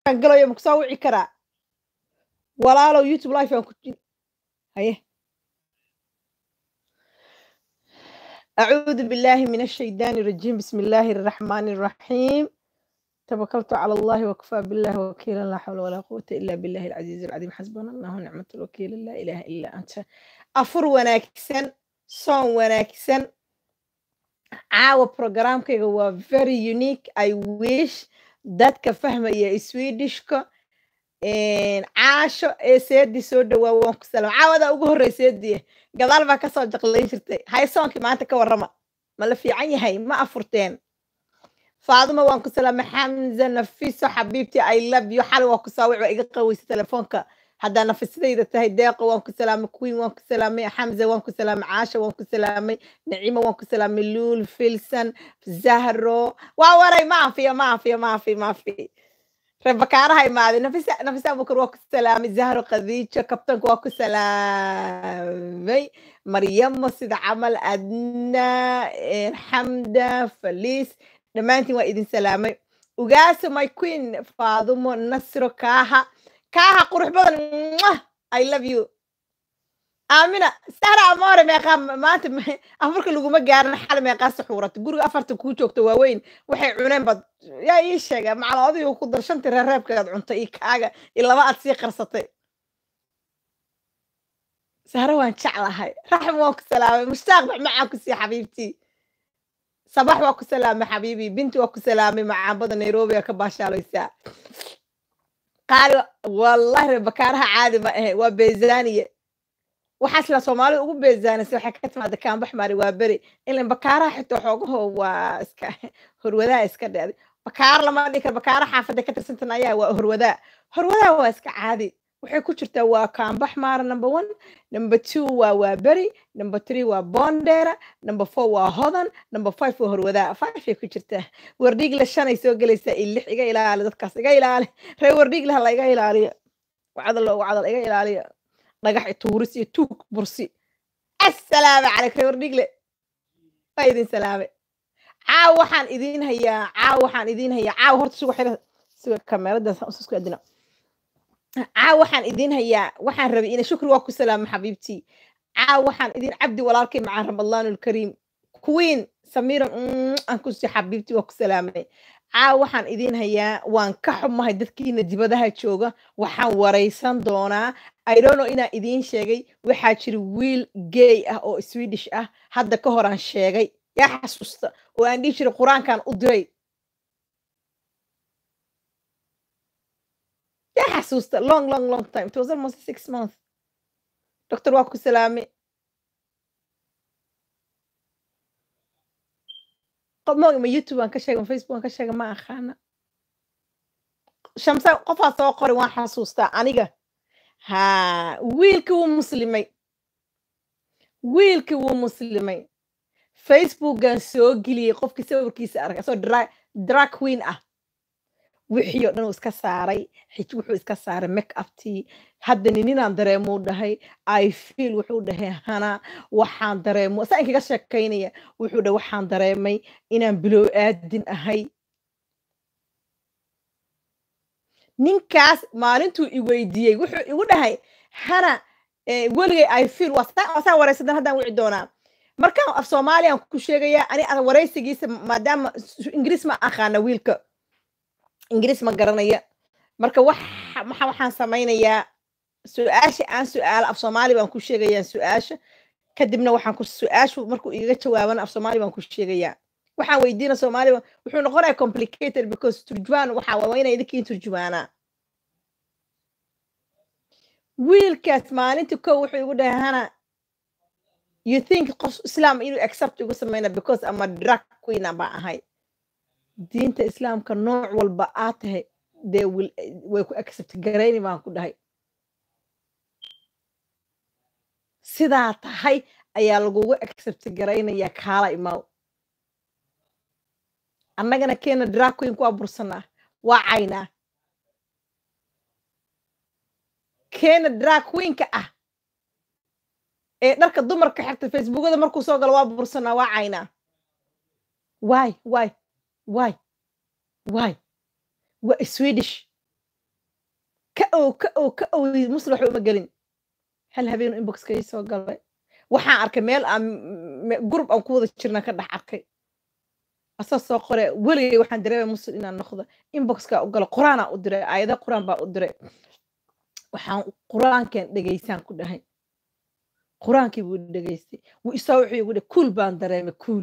aan galayo ma kusoo wici karaa walaalow youtube life aan ku jiri haye أعوذ بالله من الشيطان الرجيم بسم الله الرحمن الرحيم توكلت على الله وكفى بالله وكيلا لا حول ولا قوة إلا بالله العزيز العظيم حسبنا الله ونعمة الوكيل لا إله إلا أنت أفر وناكسن صون وناكسن caawa programkayga waa very unique i wish dadka fahmaya swedishka caasho ee seedi soo dhawaa waan ku salaam caawada ugu horrey seediye gadaal baa kasoo jaqlayn jirtay haysoonkii maanta ka warrama ma la fiican yahay ma afurteen faaduma waan ku salaamay xamza nafiso xabiibti i love you xali waa ku saawic waa iga qaweysa telefoonka haddaa nafisadayda tahay deeqa waan ku salaamay queen waan ku salaamay xamza waan ku salaamay caasha waan ku salaamay nacimo waan ku salaamay luul filson zahro waa waray ma afiyo ma afiyo ma afiyo ma afiyo rebakaaraha imaaday nafisa nafisa abukar waa ku salaamay zahro khadiijo kabtanka waa ku salaamay maryamo sida camal adna xamda faliis dhammaantiin waa idin salaamay ugaaso my queen faadumo nasro kaaha kaaha qurux badan i love you aamina sahra amoore meeqaa maanta afarka laguma gaarin xal meeqaa suxuurata guriga afarta kuu joogta waaweyn waxay cuneen bad yaa ii sheega macala adigu ku dar shantii reereebkaad cuntay iyo kaaga iyo laba aad sii qarsatay sahra waan jeclahay raxm waan ku salaamay mushtaaq maxmacaan ku sii xabiibtii sabax waa ku salaamay xabiibi binti waa ku salaamay macaambada nairobi aa ka baashaalaysaa qaali wallahi rebakaaraha caadi ma ahe waa beezaaniye waxaas la soomaalida ugu beezaanaysa waxay ka timaada kaambax maari waa beri ilan bakaaraha xitaa xoogaho waa iska horwadaa iska dheeday bakaar lama dhihi karo bakaara xaafadda ka tirsantan ayaa waa horwadaa horwadaa waa iska caadi waxay ku jirtaa waa kaambax maara number one number two waa waa beri number three waa bondera number four waa hodan number five waa horwadaa five ay ku jirtaa wardhiigle shanay soo gelaysaa iyo lix iga ilaali dadkaas iga ilaali ree wardhiigle ha la iga ilaaliyo wacdal loogu cadal iga ilaaliyo dhagax tuuris iyo tuug bursi assalaamu calaykum ree wardhiigle waa idin salaamay caaw waxaan idiin hayaa caaw waxaan idiin hayaa caaw horta suga xira suga kameradaas usku adina caaw waxaan idiin hayaa waxaan rabay ina shukri waa ku salaamo xabiibtii caaw waxaan idiin cabdi walaalkay macaan ramadaan alkariim queen samira aan ku sii xabiibtii waa ku salaamay caaw waxaan idiin hayaa waan ka xumahay dadkiina dibadaha jooga waxaan waraysan doonaa idono inaan idiin sheegay waxaa jira wiil gay ah oo swedish ah hadda ka horaan sheegay yaa xasuusta oo aan dhihi jiray qur-aankan u diray yaa xasuusta long long long time it was almost six months doctor waa ku salaamay ma youtube aan ka sheega ma facebook aan ka sheega ma aqaana shamsa qofaa soo qoray waan xasuustaa aniga ha wiilkii wuu muslimay wiilkii wuu muslimay facebookan soo geliyey qofkii sawirkiisa arkay asoo drag queen ah wixii oo dhan uu iska saaray xij wuxuu iska saaray make uptii hadda nininaan dareemuu dhahay i feel wuxuu dhahay hana waxaan dareemo saa inkaga sheekaynaya wuxuu dhahay waxaan dareemay inaan bilow aadin ahay ninkaas maalintuu i weydiiyey wuxuu igu dhahay hana weligay i feel waa saa waraysadan haddaan wici doonaa markaan af soomaaliyaan ku sheegayaa ani waraysigiisa maadaama ingiriis ma aqaana wiilka ingiriis ma garanaya marka waxa waxaan samaynayaa su-aasha aan su-aalo af soomaali baan ku sheegayaa su-aasha kadibna waxaan ku su-aashu markuu igaga jawaabana af soomaali baan ku sheegayaa waxaan weydiina soomaali wuxuu noqonaya complicated because turjumaan waxa waa inay idinkiin turjumaanaa wiilkaas maalinta kow wuxuu igu dhahay hana you think qof islaam inuu accept igu sameyna because ama drag queen baa ahay diinta islaamka nooc walba aad tahay dee way ku accept garayni baan ku dhahay sidaa tahay ayaa lagugu accept garaynaya kaala imaw annagana keena drag queenku waa bursanaa waa caynaa keena drag queenka ah ee dharka dumarka xirta facebookada markuu soo galo waa bursanaa waa caynaa why why why why waa swedish ka ow ka ow ka ow muslim waxba uma gelin hal habeenu inboxka ii soo galay waxaan arkay meel aan gurub aan ku wada jirna ka dhex arkay asaa soo qore weligay waxaan dareemay muslim inaan noqdo inboxka u galo qur-aanaa u diray aayada qur-aan baa u diray waxaan qur-aankan dhegaysaan ku dhahay qur-aankii buu dhegaystay wuu isaa wuxuu igu dhahay kuul baan dareemay kuul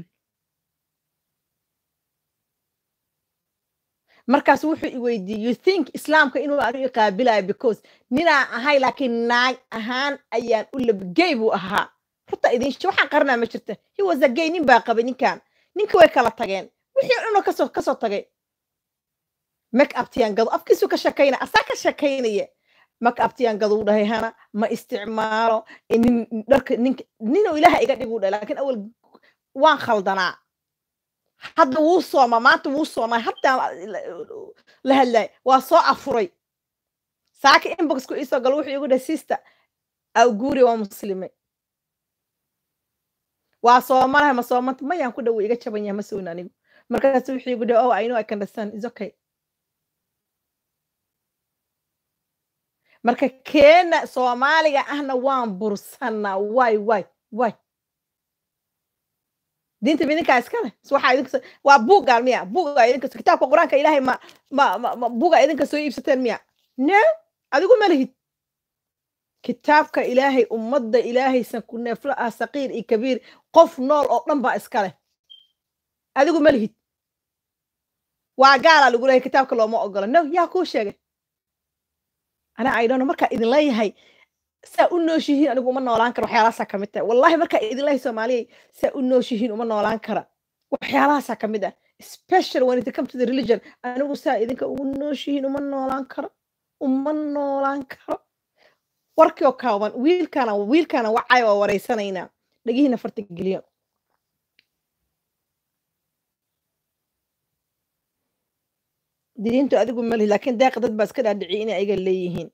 markaas wuxuu i weydiiyey you think islaamka inuu anu i qaabilayo because ninaan ahay laakiin naag ahaan ayaan u labgey buu ahaa horta idin waxaan qarinaa ma jirta he was a gay nin baa qabay ninkan ninka way kala tageen wixii dhuna kasoo kasoo tagay make uptiyaan gado afkiisu ka shakaynaya asaa ka shakaynaya make uptiyaan gado u dhahay hana ma isticmaalo nin dharka ninka ninuu ilaaha iga dhig u dhahay laakiin awal waan khaldanaa hadda wuu sooma maanta wuu soomay haddaan la hadlay waa soo afuray saaka inboxku iisoo galo wuxuu igu dhahay sister awguuri waa muslimay waa soomanahay ma soomanta mayaan ku dhow iga jaban yahay ma sowna anigu markaas wuxuu igu dhahay oh i know i can understand is okay marka keena soomaaliga ahna waan bursanaa way way way diinta midinkaa iskale waxaa idinka waa buuggaan miya buuga idinka kitaabka qur-aanka ilaahay ma ma ma buuga idinka soo iibsateen miya no adigu ma lihid kitaabka ilaahay ummadda ilaahaysan ku neeflo ah saqiir iyo kabiir qof nool oo dhan baa iskale adigu ma lihid waa gaalaa lagu leeyahay kitaabka looma ogola no yaa kuu sheegay anaa aydhono markaa idin leeyahay saa u nooshihiin anigu uma noolaan kara waxyaalahaasaa ka mid tahay wallahi markaa idin leeyahay soomaaliyay saa u nooshihiin uma noolaan kara waxyaalahaasaa ka mid ah special when it come to the religion anigu saa idinka ugu nooshihiin uma noolaan karo uma noolaan karo warkii oo kaaban wiilkaana wiilkaana wacay oo wareysanaynaa dhagihiina farta geliyo diintu adigu malihi laakiin deeqa dad baa iska dhaadhiciy inay ayaga leeyihiin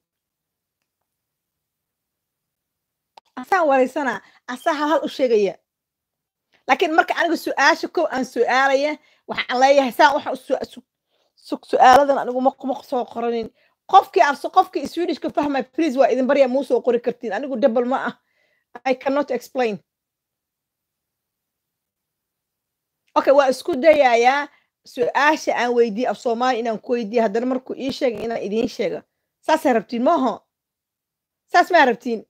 asaa wareysanaa asaa hal hal u sheegaya laakiin marka aniga su-aasha kow aan su-aalaya waxaan leeyahay saa waxa su-aaladan anigu ma soo qoranin qofkii arso qofkii swedishka fahmay please waa idin barya muu soo qori kartiin anigu double ma ah i cannot explain okay waa isku dayayaa su-aasha aan weydiye af soomaali inaan ku weydiiye haddana markuu ii sheega inaan idiin sheega saasay rabtiin maaho saas maa rabtiin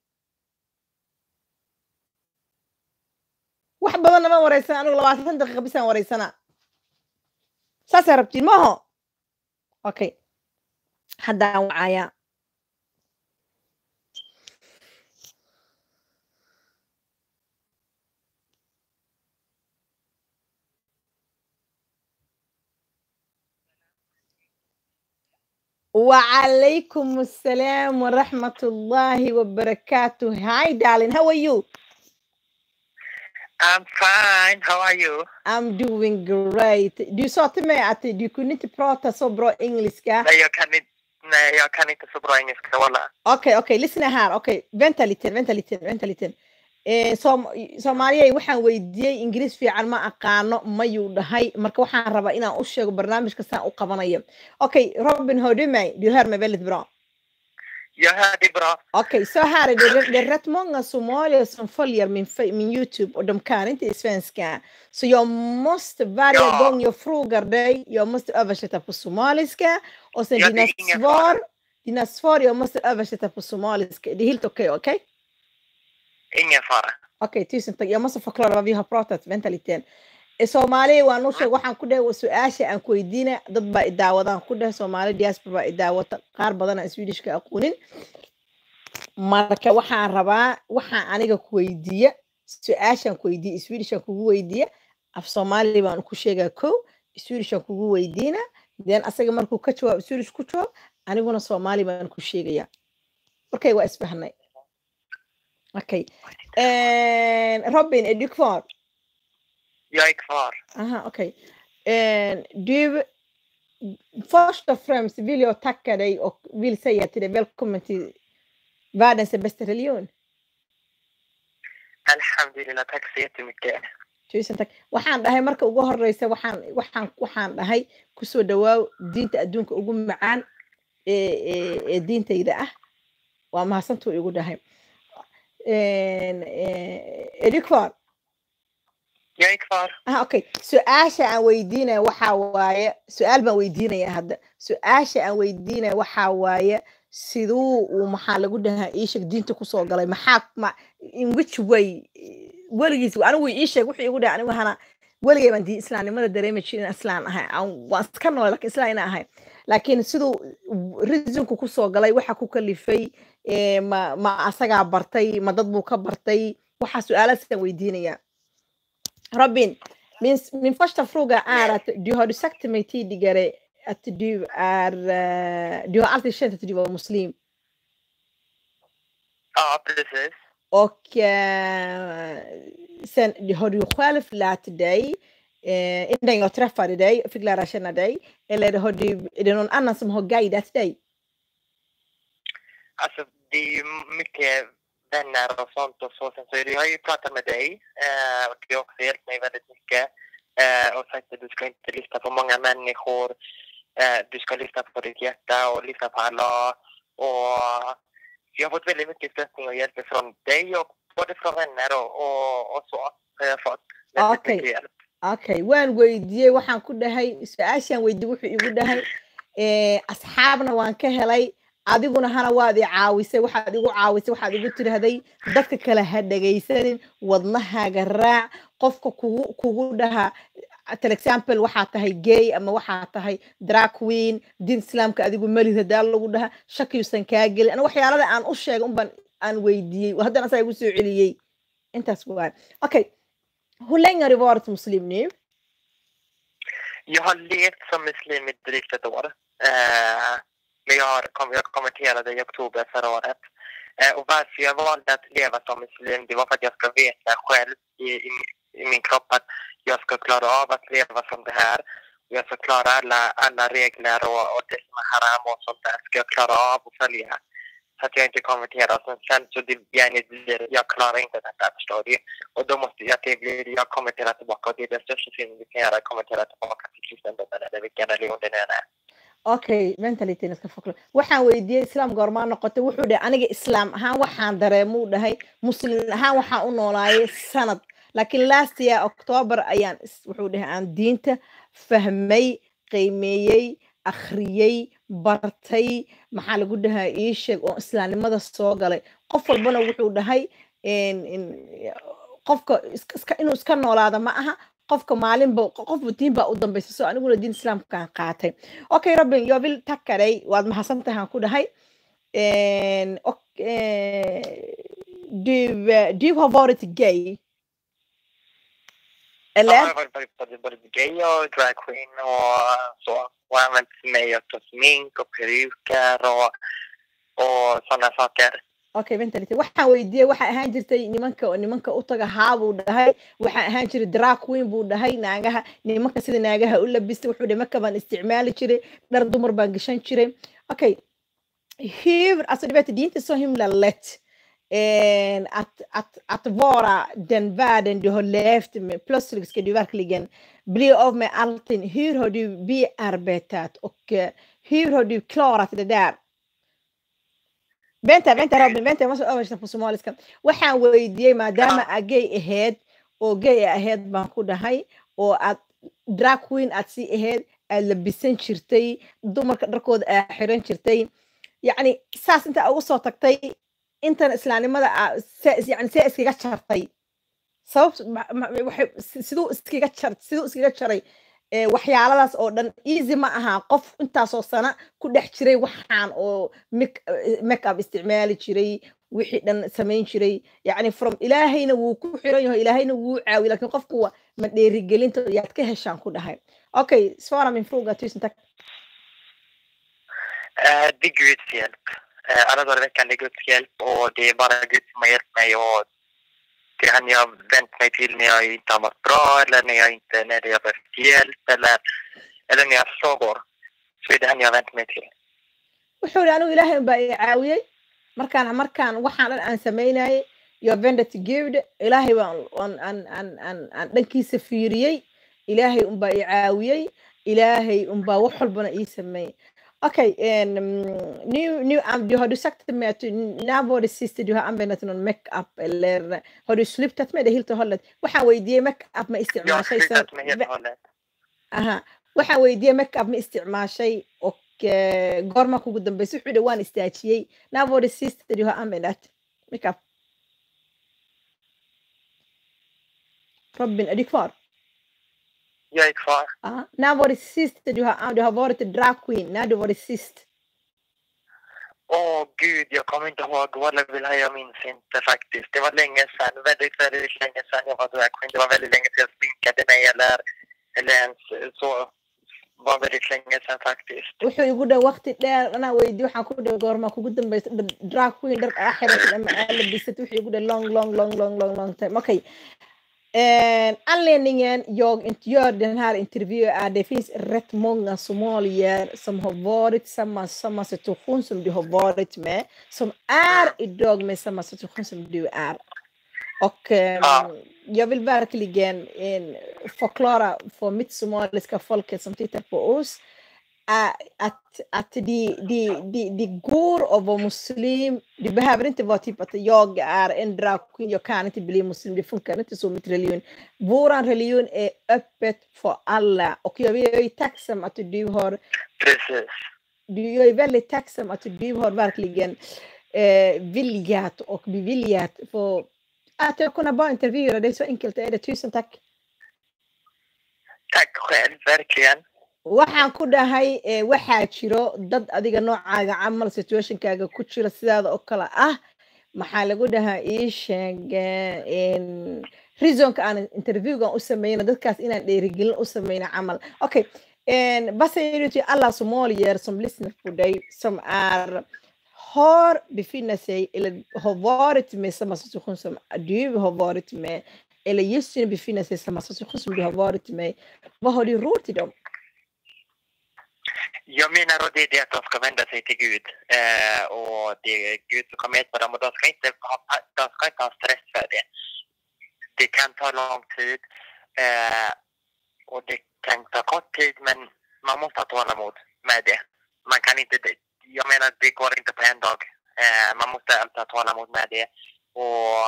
wax badanna ma wareysan anigu labaatan daqiiqa bisaan wareysanaa saasay rabtiin maaho okay haddaan wacayaa وعليكم السلام ورحمة الله وبركاته. Hi, darling. How are you? I'm fine. How are you? I'm doing great. Du sa till mig att du kunde inte prata så bra engelska. Nej, jag kan inte, nej, jag kan inte så bra engelska, walla. Okej, okay, okej, okay. lyssna här. Okej, okay. vänta lite, vänta lite, vänta lite. Eh, som, soomaaliyay waxaan weydiiyey ingiriis fiican ma aqaano mayuu dhahay marka waxaan rabaa inaan u sheego barnaamijka saan u qabanayo okay robin hodimay du hör mig väldigt bra Jag hör dig bra. Okej, så här är det. Det är rätt många somalier som följer min, min Youtube och de kan inte svenska. Så jag måste varje Ja. gång jag frågar dig, jag måste översätta på somaliska och sen Ja, det dina är ingen svar, fara. dina svar jag måste översätta på somaliska. Det är helt okej, okej? Ingen fara. Okej, tusen tack. Jag måste förklara vad vi har pratat. Vänta lite. Eh, Soomaaliya waa noo sheeg waxaan ku dhahay su-aasha aan ku weydiina dad baa i daawadaan ku dhahay soomaali diaspora baa i daawata qaar badan aan swedishka aqoonin marka waxaan rabaa waxaan aniga ku weydiiya su-aashaan ku weydiiya swedishaan kugu weydiiya af soomaali baan ku sheegaa kow swedishaan kugu weydiina then asaga markuu ka jawaab swedish ku jawaab aniguna soomaali baan ku sheegaya okay waa isfahnay okay robin är du kvar Jag är kvar. Aha, okej. Eh, du, först och främst vill jag tacka dig och vill säga till dig välkommen till världens bästa religion. Alhamdulillah, tack så jättemycket. Tusen tack. Waxaan dhahay marka ugu horeysa waxaan waxaan waxaan dhahay kusoo dhawaaw diinta adduunka ugu macaan ee ee ee diintayda ah waa mahadsantuu igu dhahay edikfor Jag är kvar. ah okay su-aasha aan weydiinaya waxaa waaye su-aal baan weydiinaya hadda su-aasha aan weydiinaya waxaa waaye siduu uu maxaa lagu dhahaa iisheeg diinta kusoo galay maxaa ma in which way weligiis anigu ii sheeg wuxuu igu dhahay anigu hana weligay baan diin islaamnimada dareemi jirin inaan islaan ahay aan- waan iska noolay lakin islaan inaan ahay laakiin siduu reasonku kusoo galay waxa ku kalifay eh, ma ma asagaa bartay ma dad buu ka bartay waxaa su-aalaasaan weydiinaya Robin, min, min första fråga är att du har du sagt till mig tidigare att du är, eh, du har alltid känt att du var muslim Ja, precis. och eh, sen har du själv lärt dig eh, innan jag träffade dig och fick lära känna dig eller har du, är det någon annan som har guidat dig? Alltså, det är ju mycket vänner och sånt och så. Sen så är det, jag har ju pratat med dig eh, och du har också hjälpt mig väldigt mycket. Eh, och sagt att du ska inte lyssna på många människor. Eh, du ska lyssna på ditt hjärta och lyssna på Allah. Och jag har fått väldigt mycket stöttning och hjälp från dig och både från vänner och, och, och så. Har jag fått väldigt Okej. mycket hjälp. okay waan weydiiyey waxaan ku dhahay su-aashaan weydiiyey wuxuu igu dhahay eh, asxaabna waan ka helay adiguna hana waad i caawisay waxaad igu caawisay waxaad igu tirahday dadka kale ha dhegaysanin wadnahaaga raac qofka kugu kugu dhaha for example waxaa tahay gay ama waxaa tahay drag queen diin islaamka adigu melid hadaa lagu dhaha shakiyuusan kaa gelin ana waxyaalada aan u sheegay unbaan aan weydiiyey haddana asaa igu soo celiyey intaas waa okay hur länge har du varit muslim nu? Jag har levt som muslim i drygt ett år. Eh, men jag, har, kom, jag konverterade i oktober förra året. Eh, och varför jag valde att leva som muslim, det var för att jag ska veta själv i, i, i min kropp att jag ska klara av att leva som det här. Och jag ska klara alla, alla regler och, och det som är haram och sånt där ska jag klara av att följa. Så att jag inte konverterar. Sen, sen så det, jag, blir, jag klarar inte detta, förstår du. Och då måste jag, det blir, jag konverterar tillbaka och det är den största synden vi kan göra, att konvertera tillbaka till kristendomen eller vilken religion det nu än är. okay venta litin iska faklo waxaan weydiiyey islaam goormaa noqotay wuxuu dhahay aniga islaam ahaan waxaan dareemuu dhahay muslim ahaan waxaan u noolaayay sanad laakiin last year october ayaan is- wuxuu dhahay aan diinta fahmay qiimeeyey akhriyey bartay maxaa lagu dhahaa ii sheeg oo islaamnimada soo galay qof walbana wuxuu dhahay in- in- qofka is- iska- inuu iska noolaada ma aha qofka maalinba qofba diin baa u dambaysa so aniguna diin islaamkaan qaatay okay robin jag vill tacka dig waad mahadsantahay aan ku dhahay En, och eh, du, eh, du har varit gay eller? Ja, jag har varit både, både, både gay och drag queen och så. Och använt mig av smink och peruker och, och sådana saker. okay venta lite waxaan weydiiyey waxaa ahaan jirtay nimanka oo nimanka u taga haa buu dhahay waxaa ahaan jiray drag queen buu dhahay naagaha nimanka sida naagaha u labistay wuxuu dhahay marka baan isticmaali jiray dhar dumar baan gashan jiray okay hur alltså du vet det är inte så himla lätt eh, att, att, att vara den världen du har levt med plötsligt ska du verkligen bli av med allting hur har du bearbetat och eh, hur har du klarat det där vänta vänta Robin vänta jag måste översätta på somaliska waxaan weydiiyey maadaama aa gay ahayd oo gay ahayd baan ku dhahay oo aad drag queen aad sii ahayd aad labisan jirtay dumarka dharkooda aad xiran jirtay yacni saas inta ugu soo tagtay intan islaamnimada aa se- yani see iskaga jartay sabab ma- ma- waxay- si- siduu iskaga jar siduu iskaga jaray eh, waxyaaladaas oo dhan easy ma aha qof intaasoo sana ku dhex jiray waxaan oo make make up isticmaali jiray wixii dhan samayn jiray yacni from ilaahayna wuu ku xiran yaho ilaahayna wuu caawiy lakin qofku wa ma dheerigelinta yaad ka heshaan ku dhahay okay svara min fråga tusen tack Eh, det är Guds hjälp. Eh, alla dagar i veckan det är Guds hjälp och det är bara Gud som har hjälpt mig och det är han jag har vänt mig till när jag inte har mått bra eller när jag inte när jag behövt hjälp eller, eller när jag har frågor. Så är det han jag har vänt mig till. wuxuu ihi anigu ilaahay baa i caawiyey markaan markaan waxaan dhan aan samaynayay yo vendet gud ilaahay baan aan aan aan aan aan dhankiisa fiiriyey ilaahay unbaa i caawiyey ilaahay unbaa wax walbana ii sameeyey Okej, en, mm, nu, nu an- du, har du sagt till mig att du, när var det sista du har använt någon makeup eller har du slutat med det helt och hållet? Waxaan weydiiyey makeup ma Jag har isticmaashay slutat med helt och hållet. aha waxaan weydiiyey makeup ma isticmaashay och eh, goorma kugu dambeysay wuxuu dhi waan istaajiyey när var det sista du har använt makeup? Robin, är du kvar? Jag är kvar. Ja. När var det sist du har, du har varit drag queen? När du var det sist? Åh gud, jag kommer inte ihåg. Walla vill jag minns inte faktiskt. Det var länge sedan. Väldigt, väldigt länge sedan jag var dragqueen. Det var väldigt länge sedan jag sminkade mig eller, eller ens så. Det var väldigt länge sedan faktiskt. wuxuu igu dhaha waqti dheer anaa weydiye waxaan ku dhaha goorma kugu dambeysay dha- drag queen dhar aa xiratay ama aa labisat wuxuu igu dhaha long long long long long long time okej Eh, anledningen jag inte gör den här intervjun är det finns rätt många somalier som har varit i samma, samma situation som du har varit med, som är idag med samma situation som du är. Och eh, Ja. jag vill verkligen eh, förklara för mitt somaliska folket som tittar på oss är att, att det, det, det, det går att vara muslim. Det behöver inte vara typ att jag är en dragqueen, jag kan inte bli muslim. Det funkar inte så med religion. Vår religion är öppet för alla och jag är jag är tacksam att du har Precis. du, jag är väldigt tacksam att du har verkligen eh, viljat och beviljat för att jag kunna bara intervjua dig. Så enkelt är det. Tusen tack. Tack själv, verkligen. waxaan ku dhahay eh, waxaa jiro dad adiga noocaaga camal situationkaaga ku jira sidaada oo kale ah maxaa lagu dhahaa ii sheeg eh, en, reasonka aan interviewgan u sameyna dadkaas inaan dheerigelin u sameyna camal okay en, vad säger du till alla somalier som lyssnar på dig som är har befinner sig eller har varit med samma situation som du har varit med eller just nu befinner sig i samma situation som du har varit med vad har du råd till dem Jag menar och det är det att de ska vända sig till Gud. Eh, och det är Gud som kommer hjälpa dem och de ska inte ha, de ska inte ha stress för det. Det kan ta lång tid eh, och det kan ta kort tid men man måste ha tålamod med det. Man kan inte, det- jag menar det går inte på en dag. Eh, man måste alltid ha tålamod med det. Och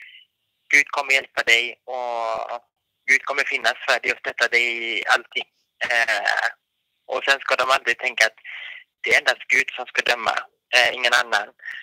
Gud kommer hjälpa dig och Gud kommer finnas för dig och stötta dig i allting. Eh, och sen ska de aldrig tänka att det är endast Gud som ska döma, eh, ingen annan.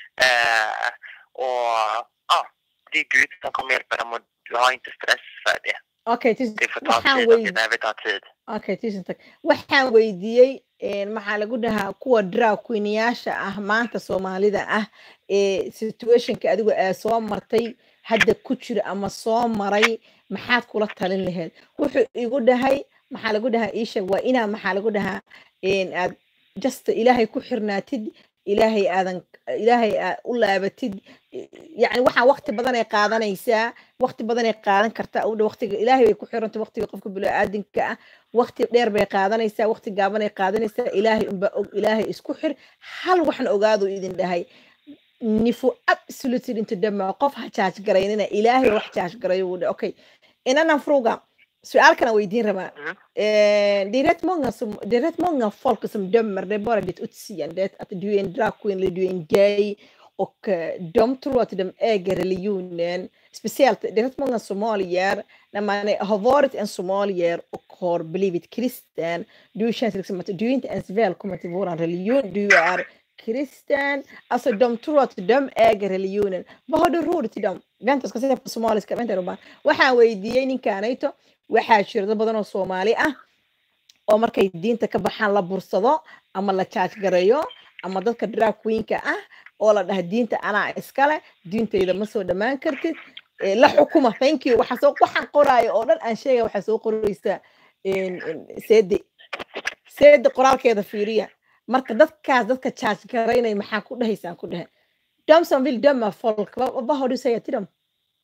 Eh, och ja, det är Gud som kommer hjälpa dem och du har inte stress för det. Okay, tusen Det får ta waxaan tid och det wey behöver ta tid. okay, tusen tack. Waxaan weydiiyey een, maxaa lagu dhahaa kuwa drag queenyaasha ah maanta Soomaalida ah ee situationka adigu aa soo martay hadda ku jira ama soo maray maxaad kula talin lahayd wuxuu igu dhahay maxaa lagu dhahaa ii sheeg waa inaa maxaa lagu dhahaa een, aad just ilaahay ku xirnaatid ilaahay aadan ilaahay aad u laabatid yacni waxaa waqti badan ay qaadanaysaa waqti badan ay qaadan kartaa u dhow waqtiga ilaahay bay ku xiranta waqtiga qofka bini'aadinka ah waqti dheer bay qaadanaysaa waqti gaaban ay qaadanaysaa ilaahay unbaa og ilaahay isku xir hal waxna ogaadu idin dhahay nifu absolutely inte döma qof ha charge garaynina ilaahay wax charge garayo wuu dhahay okay inannan fruga su-aal kana weydiin rabaa Mm. Eh, det är rätt många som det är rätt många folk som dömer det är bara ditt utseende att du är en drag queen eller du är en gay och eh, de tror att de äger religionen speciellt det är rätt många somalier när man är, har varit en somalier och har blivit kristen du känns liksom att du är inte ens välkommen till våran religion du är kristen alltså de tror att de äger religionen vad har du råd till dem vänta jag ska säga på somaliska vänta Robban waxaan weydiiyey ninkaanayto waxaa jira dad badan oo soomaali ah oo markay diinta ka baxaan la bursado ama la jaaj gareeyo ama dadka drag queenka ah oo la dhaha diinta anaa iskale diintayda ma soo dhammaan kartid Eh, la xukuma thank you waxa soo waxaan qoraayo oo dhan aan sheegaya waxaa soo qoraysaa in- in seede seede qoraalkeeda fiiriya marka dadkaas dadka jaaj garaynay maxaa ku dhahaysaan ku dhahe de som vill döma folk vad, vad har du att säga till dem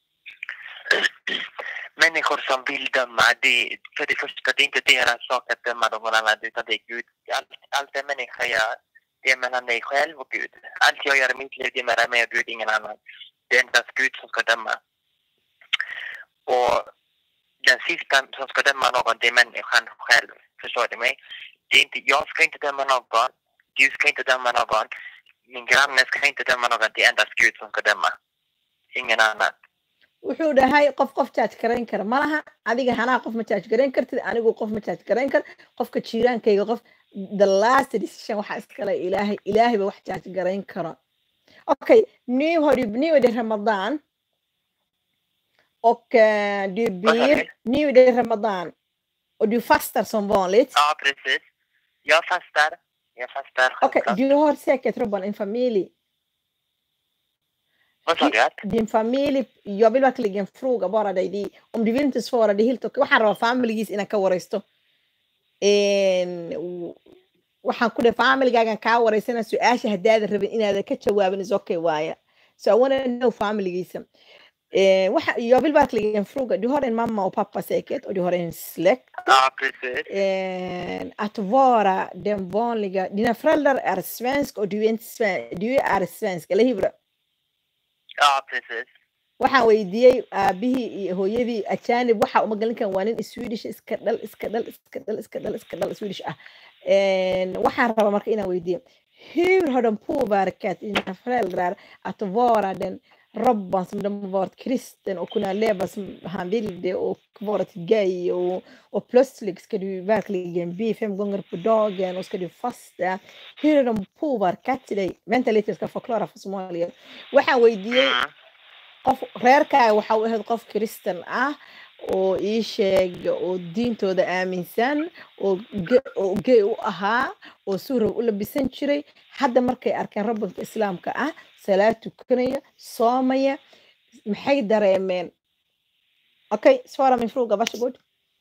Människor som vill döma, det, för det första, det är inte deras sak att döma någon annan utan det är Gud. Allt, allt en människa gör, det är mellan dig själv och Gud. Allt jag gör i mitt liv, det är mellan mig och Gud, ingen annan. Det är endast Gud som ska döma. Och den sista som ska döma någon, det är människan själv. Förstår du mig? Det är inte, jag ska inte döma någon. Du ska inte döma någon. Min granne ska inte döma någon. Det är endast Gud som ska döma. Ingen annan. wuxuu dhahay qof qof jaaj garayn kara ma laha adiga hanaa qof ma jaaj garayn kartid anigu qof ma jaaj garayn kar qofka jiiraankayga qof the last decision waxaa iskale ilaahay ilaahay ba wax jaaj garayn karo okay nu har du nu är det ramadan och eh, du Vad sa ber du? nu är det ramadan och du fastar som vanligt Ja, precis. Jag fastar. Jag fastar. okej självklart. du har säkert Robban en familj Vad sa du? Att? din familj, jag vill verkligen fråga bara dig, det, om du vill inte svara, det är helt okej. Waxaan rabaa familigiis inaan ka wareysto. Een, w- Waxaan ku dhahay familygaagan kaa wareysana su-aasha haddaadan rabin inaadan ka jawaabin is okay waaye. So I wanna know familygiisa. Eh, waxa, jag vill verkligen fråga, du har en mamma och pappa säkert och du har en släkt. Ja, precis. Eh, att vara den vanliga, dina föräldrar är svensk och du är inte svensk, du är svensk, eller hur? Ja, precis. waxaan weydiiyey aabihii iyo hooyadii ajanib waxa uma galin kan waa nin swedish iska dhal iska dhal iska dhal iska dhal iska dhal swedish ah Een, waxaan rabaa marka inaan weydiiyo hur har de påverkat dina föräldrar att vara den Robban som de har varit kristen och kunna leva som han ville och varit gay och, och plötsligt ska du verkligen be fem gånger på dagen och ska du fasta. Hur har de påverkat dig? Vänta lite, jag ska förklara för somalier. waxaan weydiiyey Mm. qof reerkaaga waxa u ahayd qof kristan ah oo ii sheeg oo diintooda aaminsan oo ge- oo gey u ahaa oo suuraw u labisan jiray hadda markay arkeen rabbanka islaamka ah salaad tukanaya soomaya maxay dareemeen okay svara min fråga varsågod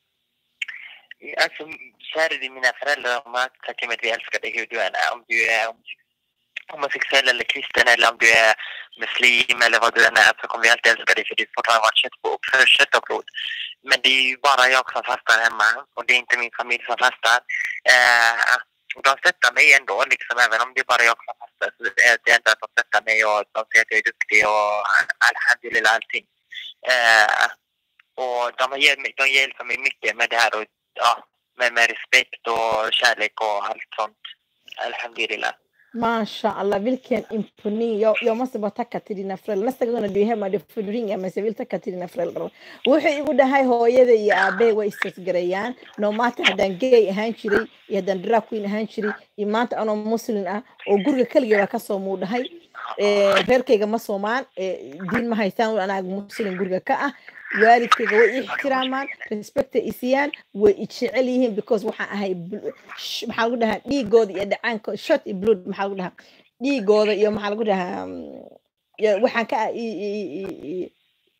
Alltså, kära till mina föräldrar, de har sagt till mig att vi älskar dig hur du än är. Om du är homosexuell eller kristen eller om du är muslim eller vad du än är så kommer vi alltid älska dig för du fortfarande varit kött, på, för kött och blod. Men det är ju bara jag som fastar hemma och det är inte min familj som fastar. Eh, och de stöttar mig ändå, liksom, även om det är bara jag som fastar. Så det är det enda att de stöttar mig och de säger att jag är duktig och alhamdulillah allting. Eh, och de, har hjälpt mig, de hjälper mig mycket med det här och ja, med, med respekt och kärlek och allt sånt. Alhamdulillah. Masha Allah, vilken imponering. Jag, jag måste bara tacka till dina föräldrar. Nästa gång när du är hemma du får du ringa mig så jag vill tacka till dina föräldrar. Wuxuu igu dhahay hooyada iyo aabahay way istasgarayaan nomaata haddaan gay ahaan jiray iyo haddaan drag queen ahaan jiray iyo maanta anoo muslin ah oo guriga keliga baa kasoo muu dhahay Eh, reerkayga ma soomaan eh, diin ma haystaan anaaga muslim guriga ka ah waalidkayga way i ixtiraamaan respecta i siiyaan way i jecel yihiin because waxaan ahay bl- sh- maxaa lagu dhahaa dhiigooda iyo dhacaanka shot iyo blood maxaa lagu dhahaa dhiigooda iyo maxaa lagu dhahaa mm, ya- waxaan ka ah- i- i- i- i-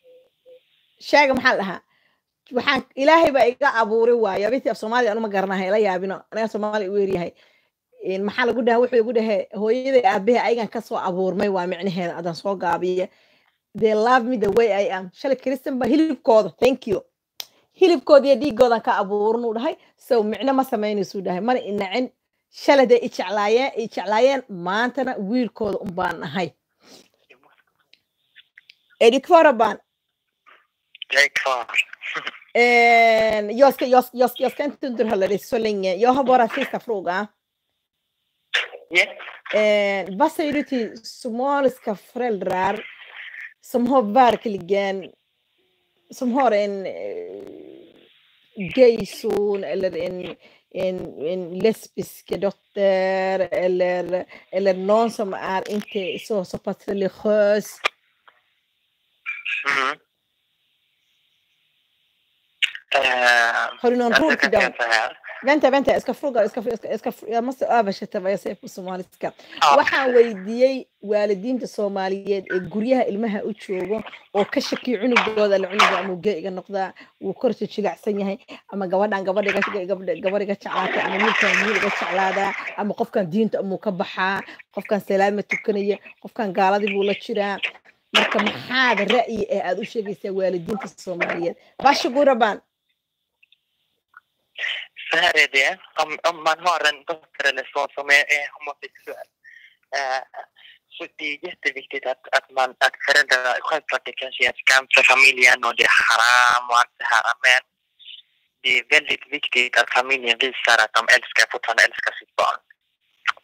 sheega maxaa la dhahaa waxaan ilaahay baa iga abuuray waayo abintii af soomaaliya anuma garanahay la yaabino anaga soomaaliya u weeryahay Een, maxaa lagu dhaha wuxuu igu dhahay hooyaday aabahay ayagan kasoo abuurmay waa micnaheeda adan soo gaabiya they love me the way I am shalay kristan ba hilibkooda thank you hilibkooda iyo dhiigoodan ka abuuran uu dhahay so micno ma samaynaysu dhahay mana inacin shalay day i jeclaayeen i jeclaayeen maantana wiilkooda un baan nahay edikfaraban Jag är kvar. Eh, jag, ska, jag, jag, jag ska inte underhålla dig så länge. Jag har bara sista fråga. Yes. Eh, vad säger du till somaliska föräldrar som har verkligen som har en eh, gayson eller en, en, en lesbisk dotter eller, eller någon som är inte så, så pass religiös. Mm. Eh, Har du någon alltså, råd jag till kan dem? säga så här. Vänta, vänta, jag ska fråga, jag, ska, jag, ska, jag, ska, jag måste översätta vad jag säger på somaliska. Ja. waxaan weydiiyey waalidiinta soomaaliyeed ee guryaha ilmaha u joogo oo ka shakiyo cunugooda la cunuga ama gee iga noqdaa wuu korsa jilicsan yahay ama gabadhan gabadha iga- gabadha gabadh iga jeclaata ama wiilkan wiil iga jeclaadaa ama qofkan diinta amuu ka baxaa qofkan salaama tukanaya qofkan gaaladii buu la jiraa marka maxaad ra'yi ee aad u sheegaysaa waalidiinta soomaaliyeed bashaguraban Så här är det. Om, om man har en dotter eller son som är, är homosexuell. Eh, så det är jätteviktigt att, att, man, att föräldrarna, självklart det kanske är en skam för familjen och det är haram och allt det här. Men det är väldigt viktigt att familjen visar att de älskar, fortfarande älskar sitt barn.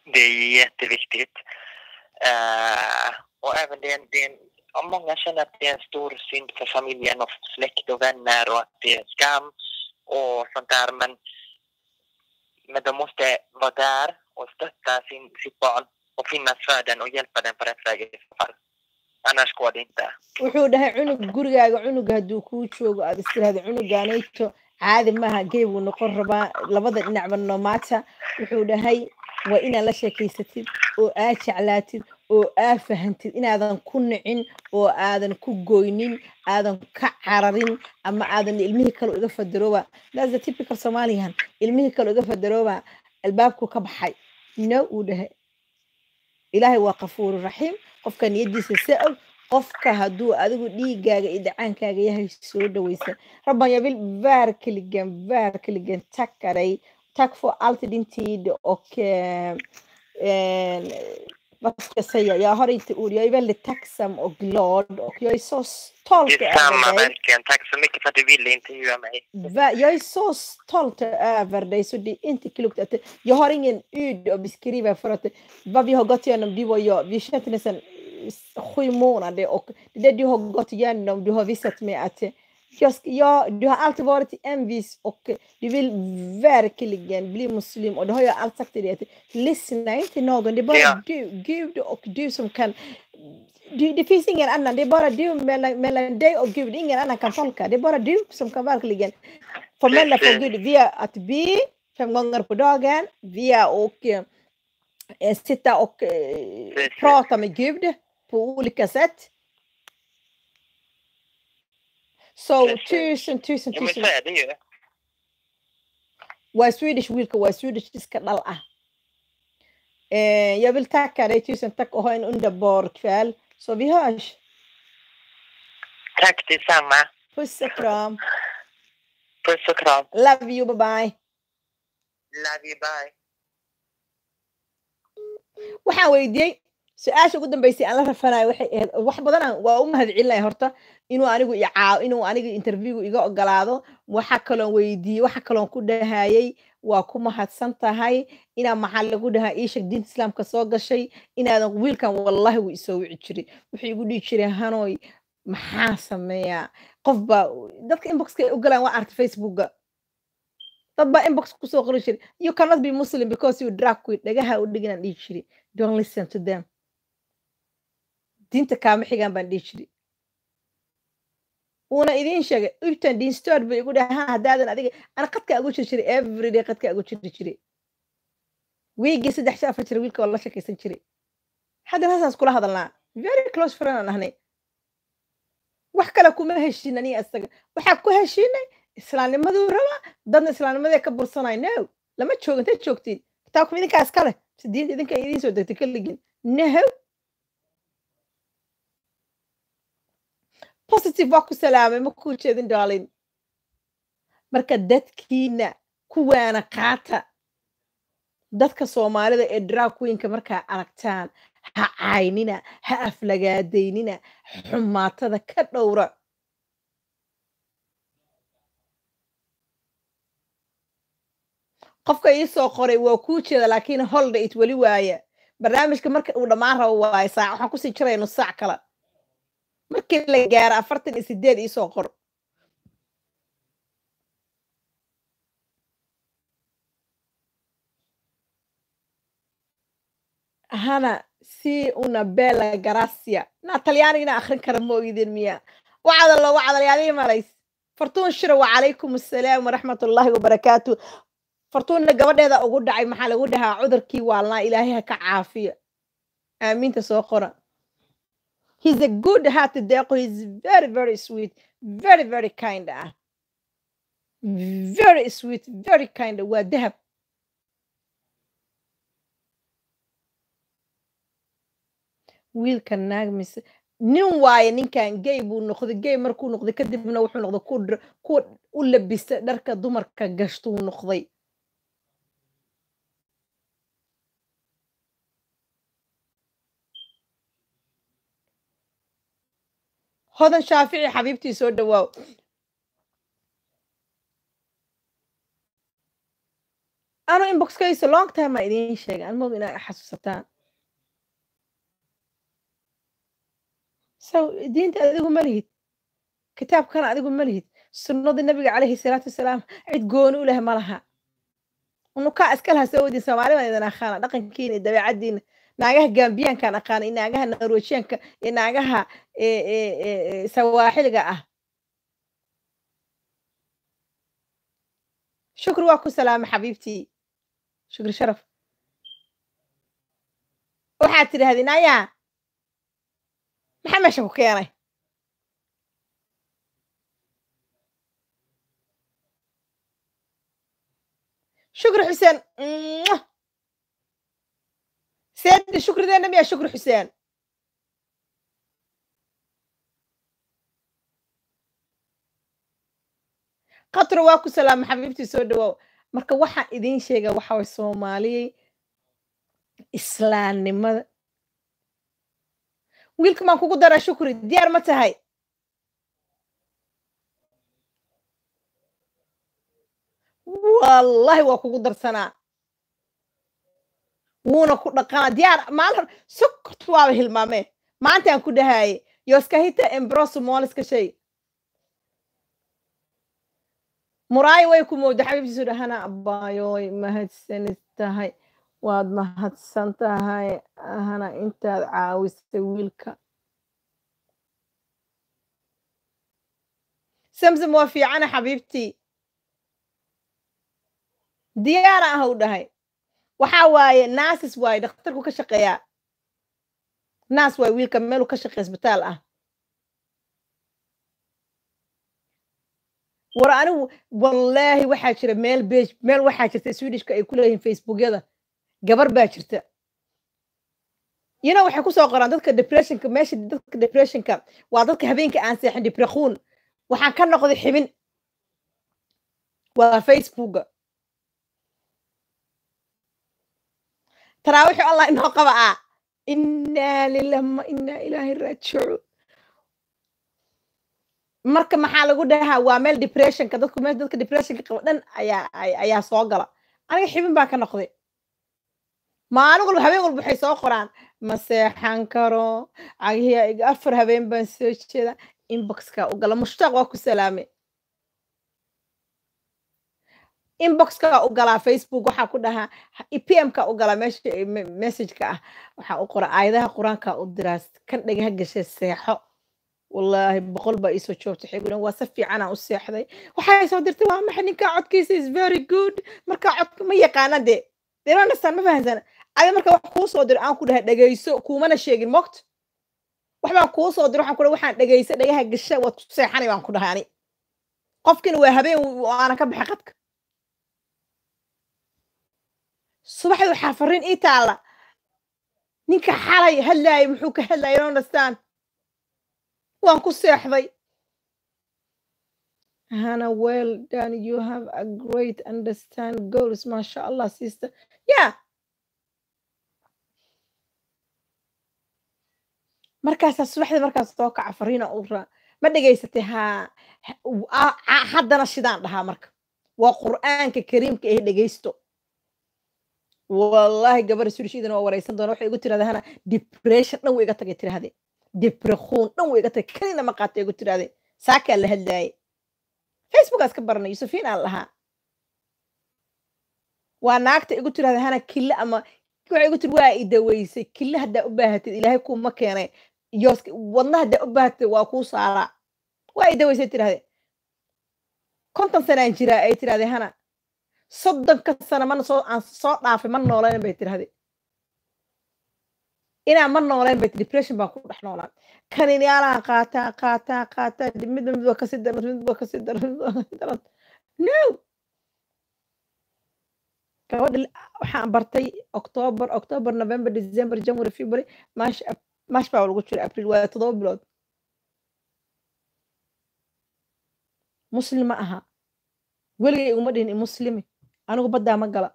Det är jätteviktigt. Eh, och även det är, en, det är en, ja, många känner att det är en stor synd för familjen och släkt och vänner och att det är skam och sånt där. Men, men de måste vara där och stötta sin, sitt barn och finnas för den och hjälpa den på rätt väg i så fall. Annars går det inte. wuxuu dhahay cunug gurigaaga cunuga hadduu kuu joogo aad istiraahda cunugaanayto caadi maaha gey buu noqon rabaa labada dhinacba nomaata wuxuu dhahay waa inaad la sheekaysatid oo aad jeclaatid oo aad fahantid inaadan ku nicin oo aadan ku goynin aadan ka cararin ama aadan ilmihii kale uga fadarooba that's the typical somalian ilmihii kale uga fadarooba albaabku ka baxay no uu dhahay ilaahay waa kafuuru raxiim qofka niyadiisa sa-og qofka hadduu adigu dhiigaaga iyo dhacaankaaga yahay soo dhaweysa rabban jag vill verkligen verkligen tacka dig tack för allt din tid och eh, eh, vad ska jag säga jag har inte ord jag är väldigt tacksam och glad och jag är så stolt Detsamma över dig verkligen. Tack så mycket för att du ville intervjua mig. Va- Jag är så stolt över dig så det är inte klokt att jag har ingen ord att beskriva för att vad vi har gått igenom du och jag, vi känner nästan eh, sju månader och det där du har gått igenom, du har visat mig att eh, jag, ska- jag, du har alltid varit envis och du vill verkligen bli muslim och det har jag alltid sagt till dig att lyssna inte till någon, det är bara Ja. du, Gud och du som kan du, det finns ingen annan, det är bara du mellan, mellan dig och Gud, ingen annan kan tolka. Det är bara du som kan verkligen förmedla för Precis. Gud via att be fem gånger på dagen, via och eh, sitta och eh, Precis. prata med Gud på olika sätt. Så Precis. tusen, tusen, Ja, men tusen. så är det ju. Waa Swedish wiilka waa Swedish iska dhal ah. Eh, jag vill tacka dig, tusen tack och ha en underbar kväll. Så vi hörs. Tack detsamma. Puss och kram. Puss och kram. Love you, bye bye. Love you, bye. waxaan weydiiyey su-aasha ugu dambeysay aan la rafanayo waxay ahayd wax badan aan- waa u mahadcelinaya horta inuu anigu i caaw inuu aniga interviewga iga ogolaado waxa kaloon weydiiyey waxa kaloon ku dhahayey waa ku mahadsan tahay inaa maxaa lagu dhahaa iishag diinta islaamka soo gashay inaadan wiilkan wallahi wuu isoo wici jiray wuxuu igu dhihi jiray hanoy maxaa sameeyaa qof baa dadka inboxka ay u galaan waa arta facebooka dad baa inbox kusoo qori jiray you cannot be muslim because you drag queen dhagaha u dhiginaan dhihi jiray don't listen to them diinta kaama xigaan baan dhihi jiray uuna idiin sheegay ibtan diinstood buu igu dhahay "Ha, haddaadan adiga ana qadkaa ugu jiri jiray everyday qadkaa ugu jiri jiray wiigii saddex shan afar jira wiilka waa la shakaysan jiray haddana saas kula hadalnaa very close friend aan ahnay wax kale kuma heshin aniga isaga waxaa ku heshinay islaamnimaduu rabaa dadna islaamnimadee ka bursanay no lama joogo intay joogtiin kitaabkum idinkaa iskale si diinta idinka ay idiin soo degtay kaligin no positive waa ku salaamay ma kuu jeedin darling marka dadkiina kuwaana qaata dadka soomaalida ee drag queenka markaa aragtaan ha caynina ha aflagaadaynina xumaatada ka dhowra qofka ii soo qoray waa kuu jeeda laakiin holiday it weli waaya barnaamijka marka uu dhammaan rabo waaye saac waxaan kusii jiraya nus saac kale markii la gaaro afartan iyo sideed ii soo qor hana si una bella gracia na talyaanigina akhrin kara ma ogidin miya wacdalo wacdalyaadii malays fartuun shira wacalaykum assalaam waraxmat ullaahi wabarakaatu fartuunna gabadheeda ugu dhacay maxaa lagu dhahaa cudurkii waalnaa ilaahay ha ka caafiyo aamiinta soo qora he's a good hearted deeqo he's very very sweet very very kind ah very sweet very kind waa dahab wiilka naag mise nin waaye ninkan gay buu noqday gay markuu noqday kadibna wuxuu noqday ku dr- ku u labista dharka dumarka gashtuu noqday hodan shaafici xabiibtii soo dhawaaw anu inboxkaysa long time aa idiin sheegay an moog inaa xasuusataan so diinta adigu ma lihid kitaabkana adigu ma lihid sunnadii nabiga calayhi salaatu wasalaam cid gooni u leh ma laha unukaa iska laha soo wadin soomaali baan idin aqaana dhaqankiina iyo dabeecaddiina naagaha gambiyaankaan aqaana iyo naagaha norwejiyaanka iyo naagaha sawaaxiliga ah shukri waa ku salaama xabiibtii shukri sharaf waxaad tidhaahdeen ayaa maxaa meesha ku keenay shukri xuseen seedi shukrideena miyaa shukri xuseen qatro waa ku salaama xabiibtii soo dhawaaw marka waxaan idiin sheegaa waxa way soomaaliyey islaamnimada wiilka maan kugu daraa shukri diyaar ma tahay wallahi waa kugu darsanaa wuuna ku dhaqanaa diyaar maalin sokorta waaba hilmaameen maantaan ku dhahaye yoskahita embroso mooliska shay muraayo way ku mooda xabiibtiisu dhahana abbaayoy mahadsanid tahay waad mahadsan tahay ahana intaad caawisay wiilka samsam waa fiicana xabiibtii diyaara ah u dhahay waxaa waaye naasis waaye dhakhtarku ka shaqeeyaa naas waaye wiilka meeluu ka shaqeeya isbitaal ah war anigu wallaahi waxaa jira meel beg meel waxaa jirta swedishka ay ku leeyihiin facebookyada gabar baa jirta yino waxay kusoo qoraan dadka depressionka meesha dadka depressionka waa dadka habeenka aan seexin debrekuun waxaan ka noqday xibin waa facebooka taraawixu allah inoo qaba ah inaa lilah ma inaa ilaahi raajicuun marka maxaa lagu dhahaa waa meel depressionka dadku meesha dadka depressionka qaba dhan ayaa ayaa soo gala aniga xibin baan ka noqday maalin walba habeen walba waxay soo qoraan ma seexan karo cagihi afar habeen baan soo jeeda inboxka u gala mushtaaq waa ku salaame inboxka u galaa facebook waxaa ku dhahaa pmka u galaa meesha messageka ah waxaa u qora aayadaha qur-aanka u diraa kan dhagaha gashay seexo wallaahi boqol baa iisoo joogta xiguna waa si fiicanaa u seexday waxay soo dirtay waa maxay ninkaa codkiisa is very good markaa codka ma yaqaana dee deronastan ma fahansana adi marka wax kuu soo diro aan ku dhahay dhegayso kuumana sheegin mogt wax baan kuu soo diro waxaan ku dhahay waxaan dhegaysa dhagaha gasha waad ku seexanay baan ku dhahay ani qofkina waa habeen aanan ka baxay qadka subaxdii waxaa fariin ii taalla ninka xalay hadlaaya muxuu ka hadlaya deronastan waan ku seexday hana well done you have a great understand goals masha allah sister yeah markaasaa subaxdii markaas soo kaca fariina u raa ma dhegaysatay ha haddana shidaan dhahaa marka waa qur'aanka kariimka ee dhegaysto wallahi gabar surishiidana waa wareysan doona waxay igu tirahda hana depression dhan way iga tagay tirahdee debrekuun dhan way iga tagay kanina ma qaata igu tirahdee saakaa la hadlaayay facebookaas ka baranay yusufiin aan lahaa waa naagta igu tirahda hana kille ama waxay igu tiri waa i daweysay kille haddaa u baahatid ilaahay kuuma keenay yoos wadna haddaa u baahatid waa kuu saaraa waa i daweysay tirahde konton sanaan jiraa ay tirahde hana soddonka sana mana soo aan soo dhaafay ma noolaynan bay tirahde inaan ma noolayn bay depression baan ku dhex noolaan kaninyaalahan qaataa qaataa qaataa midba midba kasi daran midba kasi daran midba kasi daran no gabadha waxaan bartay october october november december january february march march baa lagu jira april waa todoba bilood muslim ma aha weligay iguma dhihin muslimi anigu baddaa ma gala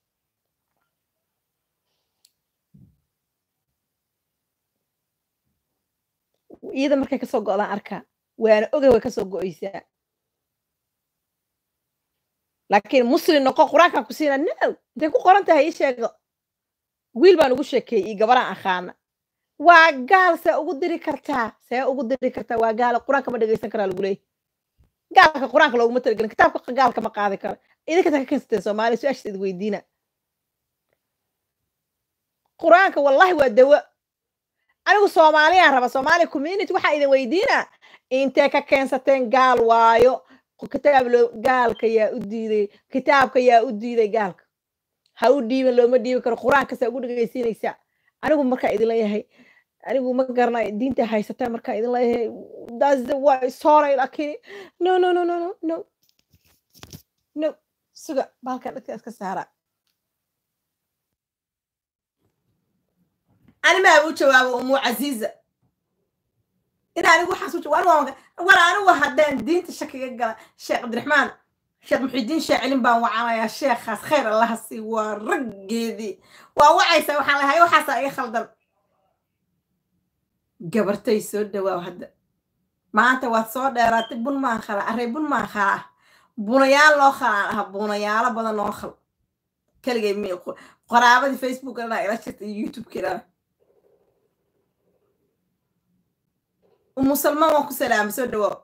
iyada markay kasoo go'daan arkaa waana ogay way kasoo go'aysaa laakiin muslim noqo qur-aankan ku siina no intay ku qoran tahay ii sheego wiil baan ugu sheekeeyey iyo gabaraan akhaana waa gaal see ugu diri kartaa see ugu diri kartaa waa gaala qur-aanka ma dhegeysan karaa lagu leeyahy gaalka qur-aanka looguma talagelin kitaabka gaalka ma qaadi karo idinkata ka keensateen soomaaliya su-aashaas idi weydiina qur-aanka wallahi waa dawo anigu soomaaliyaan raba soomaaliya community waxaa idin weydiina intee ka keensateen gaal waayo kitaab loo gaalka yaa u diiday kitaabka yaa u diiday gaalka ha u dhiibin looma dhiibi karo qur-aanka saa ugu dhegeysiinaysaa anigu markaa idin leeyahay anigu ma garanay diinta haysataa markaa idin leeyahay that's the way sorry laakiin no no no no no no no suga baalkan dadka iska saara ani maa u jawaabo umu casiiza in anigu waxaas u jawaab war anigu haddaan diinta shakiga gala sheekh cabdiraxmaan sheekh muxidiin shaacilin baan wacanayaa sheekhaas khayr allaha sii waa raggeedii waa wacaysaa waxaan lahay waxaasaa iga khaldan gabartay soo dhawaaw hadda maanta waad soo dheeraatay bun maan khala array bun maan khala ah bunayaal loo khalaan ah bunayaalo badan noo khal keligay mi qoraabadii facebook dhanaa ila jirta iyo youtube-ki dhana umu salmaan waan ku salaamay soo dhawaaw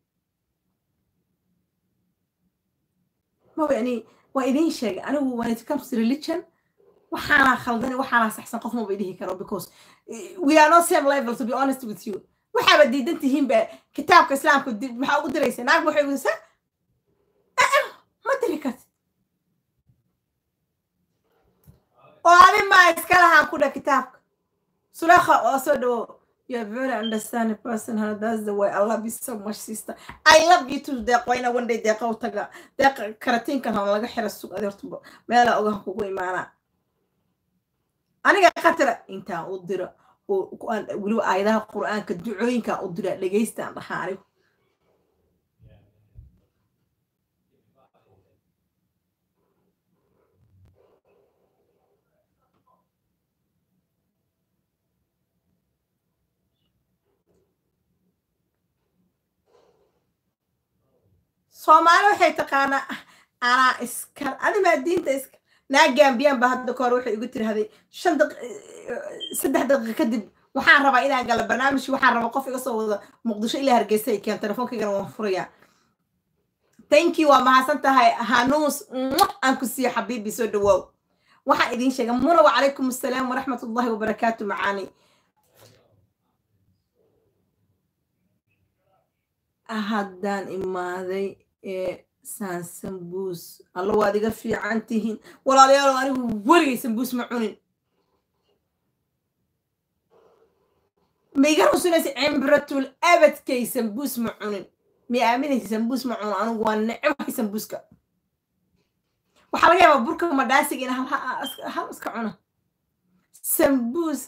ma yani waa idiin sheegay anigu when it comes to religion waxaana khaldani waxaana saxsan qof maba dhihi karo because we are not same level to be honest with you waxaaba diidan tihiin ba kitaabka islaamka maxaa ugu diraysa naag waxay weydisaa ma diri karti oo adi maa iska lahaan ku dha kitaabka sulekha oo soo dhawo You're a very understanding person, and that's the way I love you so much, sister. I love you too. Deeq wayna one day deeqa u taga deeq karatinkan ha laga xira suuq adeertuba meela ogaha kugu imaana aniga qatara intaan u diro weliba aayadaha qur'aanka ducooyinka u dira dhegeystaan dhahaa anigu soomaali waxay taqaanaa anaa iska adimaa diinta iska naa gambiyaan ba hadda kahor waxay igu tirahday shan saddex daqiiqa kadib waxaan rabaa inaan gala barnaamijki waxaan rabaa qof iga soo wada muqdisho ilaa hargeysa ay keen telefoonkaygana waan furayaa thank you waa mahadsan tahay hanuus aan ku siiyo xabiibi soo dhawaaw waxaan idiin sheega muna wacalaykum assalaam waraxmat ullahi wabarakaatu macaani haddaan imaaday ee saan sambuus alla waad iga fiican tihiin walaalayaalo anigu weligay sambuus ma cunin ma iga rusunaysa cimbratul abadkay sambuus ma cunin ma aaminaysa sambuus ma cuno anigu waa necbahay sambuuska waxaa laga yaabaa burka madhaasiga in hal iska cuno sambuus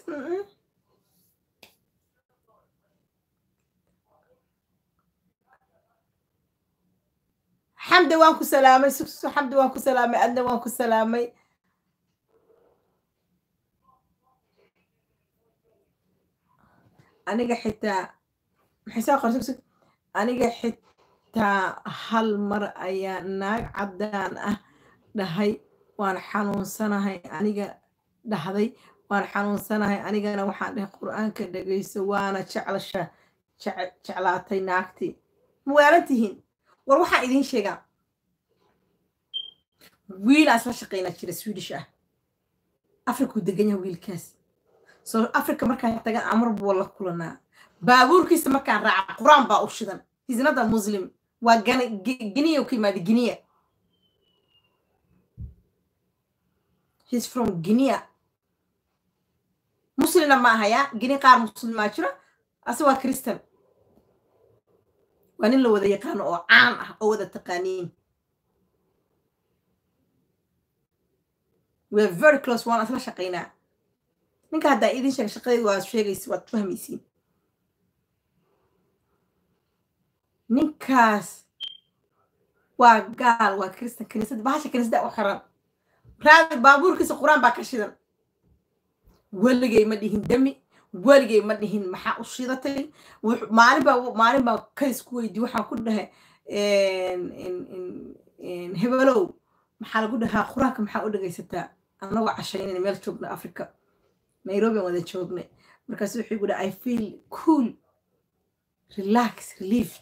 xamda waan ku salaamay sugso xamda waan ku salaamay adna waan ku salaamay aniga xitaa maxay soo qor sugsug aniga xitaa hal mar ayaa naag caddaan ah dhahay waan xanuunsanahay aniga dhahday waan xanuunsanahay anigana waxaan dhahay qur-aanka dhegayso waana jeclasha jeclaatay naagtii ma waalan tihiin war waxaan idiin sheegaa wiilaa isla shaqaynaa jira swedish ah afrikuu degan yaha wiilkaas soo africa markaan tagan amar buu la kulanaa baabuurkiisa markaan raaca qur-aan baa u shidan hisnada muslim waa giniya ka yimaada giniya he's from guinea muslimna ma ahaya gini qaar muslimaa jira ase waa christian waa nin la wada yaqaano oo caan ah oo wada taqaaniin weare very close waan isla shaqaynaa ninka haddaa idin sheega shaqadeedu waa sheegaysa waad fahmaysiin ninkaas waa gaal waa kristan kaniisada bahasha kaniisada u xiran raadi baabuurkiisa qur-aan baa ka shidan weligay ma dhihin dami weligay ma dhihin maxaa u shidatay maalin baa maalin baa kays ku weydiye waxaan ku dhahay hebelow maxaa lagu dhahaa quraanka maxaa u dhegaysataa annagoo cashaynayna meel joogna africa nairobi aan wada joognay markaasu wuxuu igu dhaha i feel cool relax relieved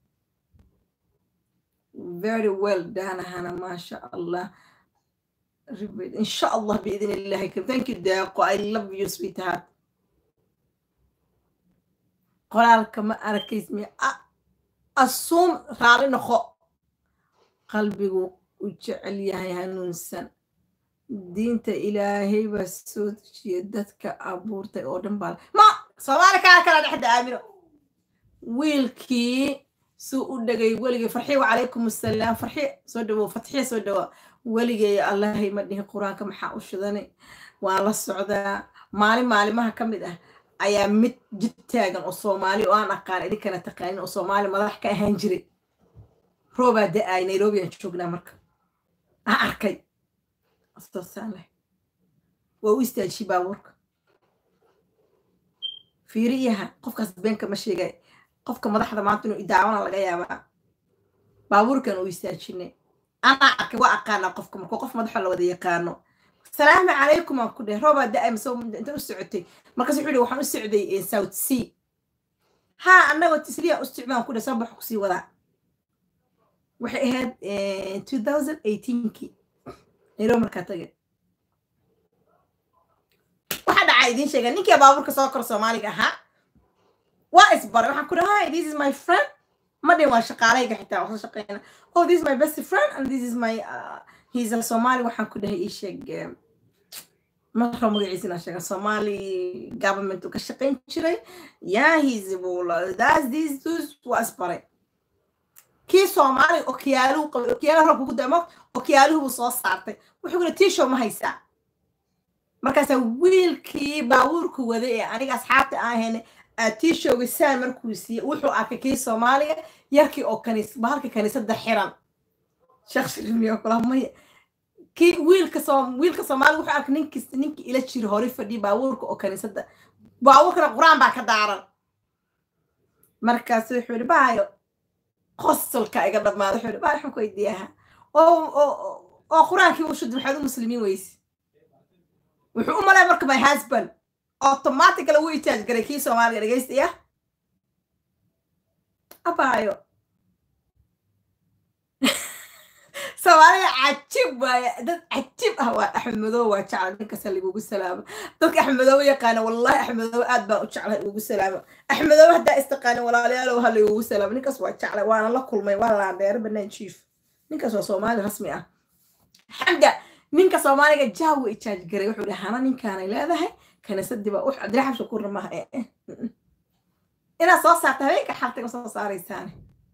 very well done hana maasha allah إن شاء الله بإذن الله كريم thank you داقو I love you sweetheart qoraalka ma arkaysmi assuum raali noqo qalbigu u jecel yahay hanuunsan diinta ilaahay baa soo dejiya dadka abuurtay oo dhan baa ma soomaali kaa kala dhexda aamino wiilkii suu u dhegay weligay farxi wacalaykum assalaam farxi soo dhawow fatxiya soo dhawa weligay allahay ma dhihin qur-aanka maxaa u shidanay waan la socdaa maalin maalimaha ka mid ah ayaa mid jid taagan oo soomaali oo aan aqaan idinkana taqaanin oo soomaali madax ka ahaan jiray roobaa da-ay nairobi aan joognaa marka aan arkay astoosaan leh waa u istaajiyey baabuurka fiiriyaha qofkaas beenka ma sheegay qofka madaxda maanta inuu idaawana laga yaabaa baabuurkan u istaajinay anaa arkay waa aqaanaa qofka markuu qof madaxo la wada yaqaano salaamu calaykum aan ku dheh roobaa da-ay mise inta u socotay markaas wuxuu yihi waxaan u socday south sea haa annagoo tisliya u socdaan ku dheh soo baxo kusii wadaa waxay ahayd two thousand eighteenkii nairobi markaa tagay waxa dhacaa idiin sheega ninkii baabuurka soo kor soomaaliga ahaa waa isbaray waxaan ku dhahay this is my friend ma dhin waa shaqaalayga xitaa waa soo shaqeyna oh this is my best friend and this is my uh, he's a somali waxaan ku dhahay ii sheeg marka magaciisa inaan sheega somali government uu ka shaqeyn jiray yeah he's that's this this waa isbaray kii soomaali okiyaaluhu qabay okiyaaluhu rabka ku damo okiyaaluhu buu soo saartay wuxuu kula tiishow ma haysaa markaasaa wiilkii baabuurku waday ee aniga asxaabta aan ahayn tiishowga saan markuu siiyey wuxuu arkay kii soomaaliga yarkii oo kaniis bahalka kaniisada xiran sheekh shirimiyo kula maya kii wiilka soo wiilka soomaaliga wuxuu arkay ninkii ninkii ila jiro hore fadhiya baabuurka oo kaniisada baabuurkana qur-aan baa ka daaran markaasu wuxuu yihi baayo qosolka iga dhammaada wuxuu yihi baayo waxaan ku weydiiyaha oo oo qur-aankii u shudi maxaad u muslimiin weyse wuxuu u malay marka my husband automatically wuu itaaj garay kii soomaaliga dhegaystaya abaayo soomaaliga cajib waaye dad cajib ah waa axmed madow waa jecla ninkasta lagugu salaamo dadka axmed madow yaqaana wallahi axmed madow aad baan u jeclay ugu salaamo axmed madow haddaa istaqaana walaalayaalow ha lagugu salaamo ninkaas waa jeclay waana la kulmay waa laandheero banaan jiif ninkaas waa soomaali rasmi ah xamda ninka soomaaliga jaawa ijaaj garay wuxuu dhahay hana ninkaanay leedahay kaniisadii baa ux cabdiraxam shakuurna maaha ee inaad soo saarta habeenka xaltiga soo saaraysaane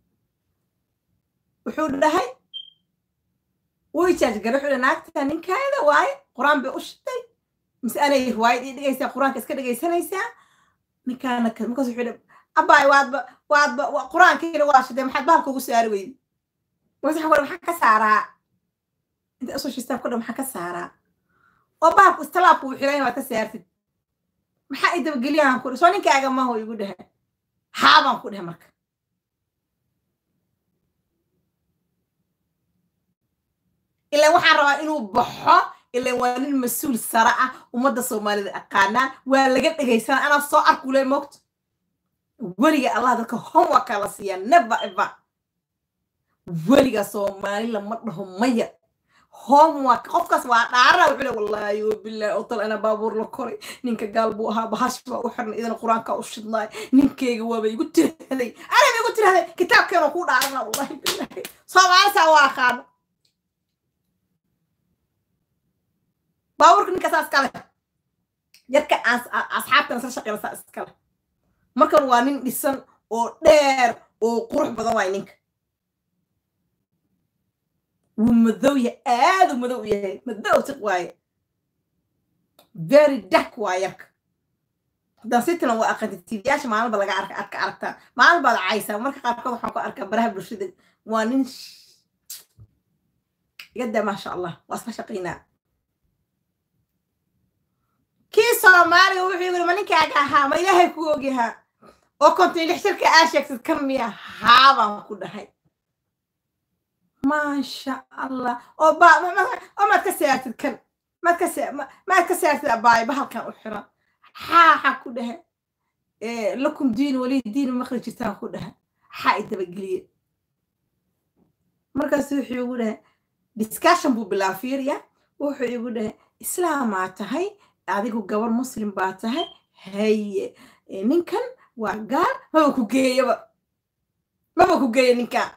wuxuu dhahay wuu ijaaj garay wuxuu dhahay naagta ninkaada waaye qur-aan bay u shitay mise anay riwaayad ii dhigaysaa qur-aanka iska dhegaysanaysaa ninkaana markaas wuxuu dhahay abaay waadba waadba qur-aankiina waa shitay maxaad bahalka ugu saari weydi wasax war maxaa ka saaraa inta usoo shistaab ka dhan maxaa ka saaraa oo bahalku istalaabku uu xiray inaad ka saartid maxaa i dabageliyahan ku soo ninkaaga maho igu dhehe haabaan ku dhehe marka ilaan waxaan rabaa inuu baxo ilaan waa nin mas-uul sare ah ummadda soomaalida aqaanaan waa laga dhegaysanaa anaa soo arkule moogto weliga allah dadka homeworka la siiyaa never ever weliga soomaali lama dhaho maya homework qofkaas waa dhaarana wuxuu le wallaahi wabilaahi oo tal ana baabuur la koray ninka gaal buu ahaa bahash baa u xirnay idana qur-aanka u shidnaay ninkeyga waaba igu tirahday anaba igu tirahday kitaabkeena kuu dhaarana wallahi bilaahi soomaali saa waa aqaano baabuurka ninka saa iskale yarka asxaabtana isla shaqeyna saa iskale markan waa nin dhisan oo dheer oo qurux badan waay ninka wuu madow yahay aad u madow yahay madow tiq waaye very dark waa yarka haddaan sitilan waa aqaantay tiibiyaasha maalinba laga arka arka aragtaa maalin baad caysaa marka qaarkood waxaan ku arkaa baraha bulshada waa nin igadaa maasha allah waa isla shaqaynaa kii soomaaliga wuxuu yiri ma ninkaaga ahaa ma ilaahay ku ogyahaa oo konton lix shirka aa sheegtid kan miya haabaan ku dhahay maasha allah oo ba oo maad ka seertid kan maad ka se maad ka seertid abaay bahalkan u xiran xaaxa ku dhehe lakum diin wali diin maqri jirtaan ku dhehe xaa i dabageliye markaas wuxuu igu dhehe discussion buu bilaa fiiriya wuxuu igu dhehe islaamaa tahay adigu gabar muslim baa tahay haye ninkan waa gaar maba ku geeyaba maba ku geeya ninkan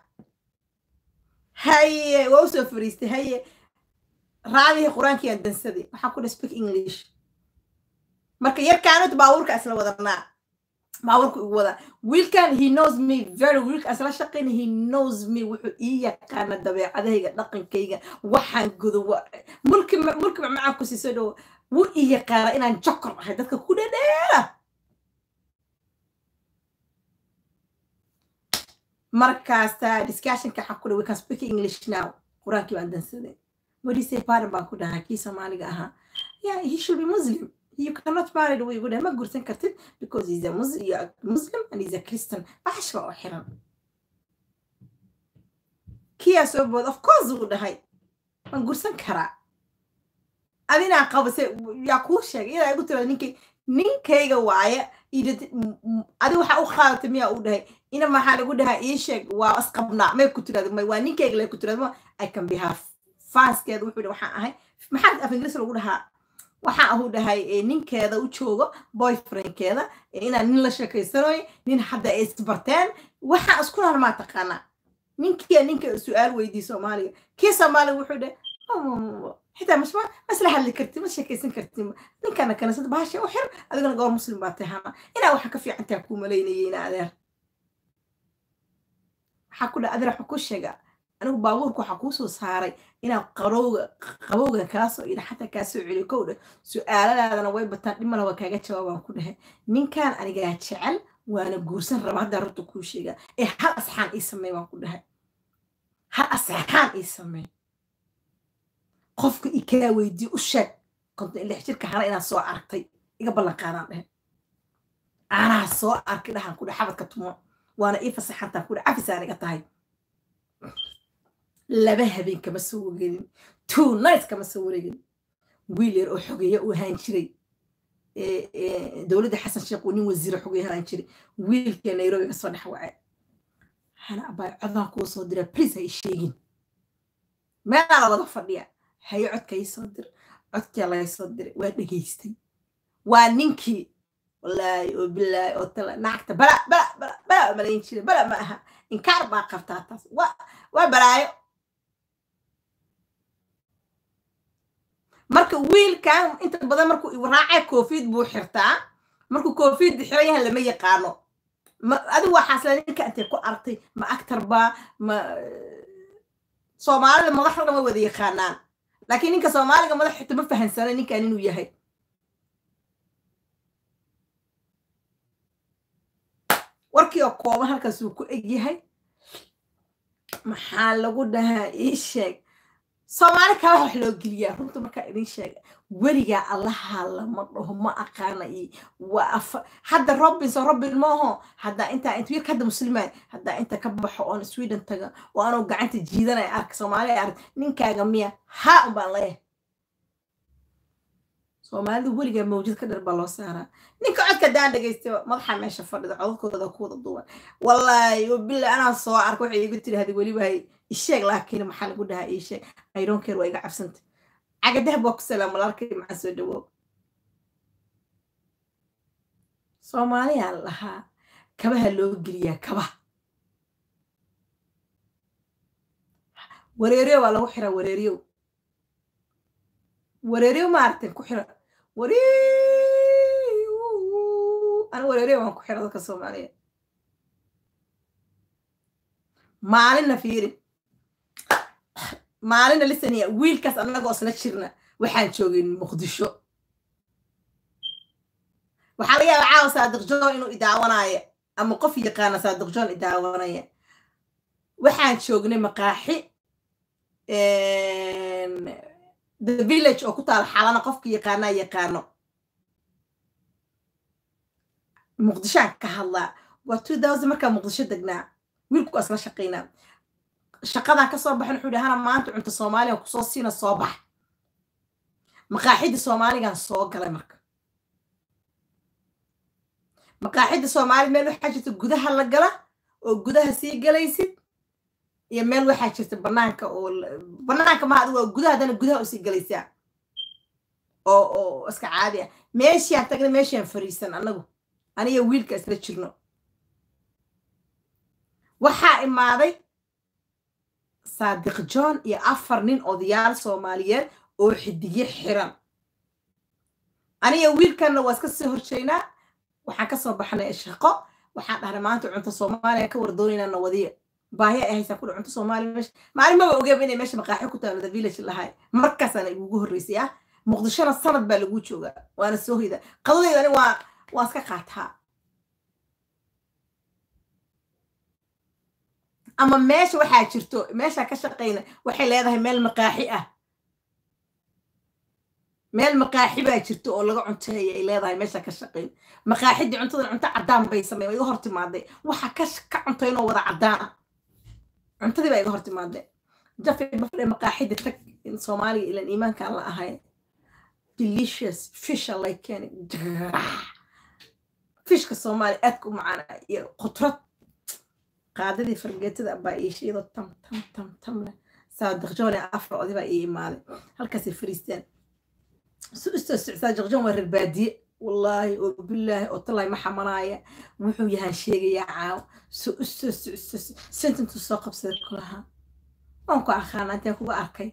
haye waa usoo fariistay haye raadihii qur-aankii aan dansaday waxaa ku dhaha speak english marka yarkaanut baabuurka isla wadanaa baabuurka igu wadaa wiilkan he knows me very wiilka isla shaqayna he knows me wuxuu ii yaqaana dabeecadahayga dhaqankayga waxaan gudo mulki mulki macmacaan ku siiso dhow wuu ii yaqaana inaan jokor ahay dadka ku dhadheera markaasta discussionka waxaa ku dhaha we can speak english now qur-aankii baan dansaday what do you say pardon baan ku dhahaa kii soomaaliga ahaa yeah he should be muslim you cannot marry the way you ma gursan kartid because he's a Muslim, you're a Muslim and he's a Christian. Bash waa xiran. Kiya soo bood of course uu dhahay. Waan gursan karaa. Adina qabase yaa kuu sheegay ilaa igu tira ninkay ninkayga waaye adi waxa u qaadatay miyaa uu dhahay ina maxaa lagu dhahaa ii sheeg waa isqabnaa may ku tirada may waa ninkayga lay ku tirada I can be her faaskeeda wuxuu waxaan ahay maxaa af ingiriis lagu dhahaa waxa uu dhahay ninkeeda u joogo boyfriendkeeda inaan nin la sheekaysanayo nin hadda ay isbarteen waxaa isku nar maa taqaanaa ninkiya ninka su-aal weydii soomaaliga kii soomaaliga wuxuu dhahay xitaa masma masla hadli karti ma sheekaysan karti ninkana kaniisada bahasha u xir adigana gobor muslim baa tahana inaa waxa ka fiican taha kuu malaynayay ina adeer waxaa ku dhaha adeer waxa ku sheegaa anigu baabuurka waxaa kuu soo saaray inaan qarowga qabowga kaa soo ila xataa kaa soo celiyo kow dheh su-aaladaadana way bataan dhimala waa kaaga jawaabaan ku dhahay ninkan anigaa jecel waana guursan raba haddaa runta kuu sheegaa ee hal asxaan ii samey waan ku dhahay hal asxaan ii samey qofka i kaa weydii u sheeg konton lix jirka hana inaad soo aragtay iga ballan qaadaan dhehe anaa soo arkay dhahan ku dheh xabadka tumo waana ii fasaxantaan ku dheh cafisaan iga tahay laba habeen kama soo wareegin two nights kama soo wareegin wiil yar oo xogeeya uu ahaan jiray dowladda xasan sheekh uu nin wasiiro xogeeya ahaan jiray wiilkee nairobi ka soo dhex wacay hana abaay codaan kuu soo dira please ha ii sheegin meelaa la wada fadhiya haye codka ii soo dir codkaa laga soo diray waa dhegaystay waa ninkii wallaahi oo bilaahi oo tala naagta bala bala bala bala malayn jiray bala ma aha inkaar baa qabtaa taas waa waa balaayo marka wiilkan inta badan markuu raacay koofid buu xirtaa markuu koofid xiran yahay lama yaqaano adigu waxaasle ninka intay ku artay ma actor baa ma soomaalida madaxda dhan way wada yaqaanaan laakiin ninka soomaaliga madax xita ma fahansana ninkan inuu yahay warkii oo kooban halkaas uu ku eg yahay maxaa lagu dhahaa ii sheeg soomaali kala wax loo geliyaa runta markaa idin sheega weligaa allaha lama dhaho ma aqaana iyo waa afa hadda robinson robin maaho haddaa intaa inta wiilka hadda muslimaan haddaa inta ka baxo oon sweden taga oo anuu gacanta jiidanaya arka soomaaliya ark ninkaaga miya haa un baan leeyahay soomaalida weligaa mawjad ka dher baa loo saaraa ninka codka daan dhagaystay madaxa meesha fadhida codadkooda ku wada duwan wallaahi bila anaa soo arka waxay igu tiri hadi weliba isheeg laakiin maxaa lagu dhahaa isheeg ironkeer waa iga cabsanta cagadahab waa ku salaam walaalkay maxaa soo dhawow soomaaliyaa lahaa kabaha loo geliyaa kabaha wareeryo waa lagu xiraa wareeryow wareeryo maaragtay ku xira wareeyo ana wareeryo waan ku xira dadka soomaaliya maalinna fiiri maalinna lisaniya wiilkaas annagoo isla jirna waxaan joogay muqdisho waxaa laga yaaba caawa saadiq john inuu idaawanaayo ama qof yaqaana saadiq john idaawanaya waxaan joognay maqaaxi the village oo ku taala xalana qofka yaqaanaa yaqaano muqdishoan ka hadlaa waa two thousand markaa muqdisho degnaa wiilku waa isla shaqaynaa shaqadan ka soo baxin wuxuu dhahay hana maanta cunto soomaaliya kusoo siina soo bax maqaaxidda soomaaligan soo galay marka maqaaxidda soomaali meel waxaa jirta gudaha la gala oo gudaha sii galaysid iyo meel waxaa jirta banaanka oo banaanka maha adigu waa gudaha haddana gudaha usii galaysaa oo oo iska caadi ah meeshiaan tagna meeshiaan fariisan annagu aniga wiilka isla jirno waxaa imaaday saadiq john iyo afar nin odayaal soomaaliyeed oo xidigyo xiran aniga wiilkanna waa iska soo horjeynaa waxaan kasoo baxnay shaqo waxaan dhahnay maanta cunto soomaaliya ka wardoonaynaa nawadiya baahi ay haysaa kudha cunto soomaaliya meesha maalin maba ogeeba inay meesha maqaaxi ku taalo the village lahay markaasaana igugu horreysay ah muqdishona sanad baa lagu joogaa waana soo hoyda qadadayda ani waa waa iska qaataa ama meesha waxaa jirto meesha ka shaqayna waxay leedahay meel maqaaxi ah meel maqaaxi baa jirto oo laga cunteeya ay leedahay meesha ka shaqayn maqaaxidii cuntadan cunto caddaan bay samey iga hor timaaday waxa ka ka cuntaynoo wada caddaan ah cuntadii baa iga hor timaaday jafi bafdhe maqaaxida tag in soomaaliga ilan iimaankaan la ahay delicious fisha lay keeni fishka soomaaliya aadka u macaana iyo qudrad qaadadii fargeetada baa iishiyadoo tam tam tam tam leh saadiqjoone afar odi baa ii imaaday halkaasay fariisteen su-istoo saadiqjoon waa reer baadiye wallaahi oo bilaahi oo talay ma xamanaaya wuxuu yahaan sheegayaa caaw su-istoo su-istoo sentintu soo qabsaday kulahaa waan ku aqaana intee kuga arkay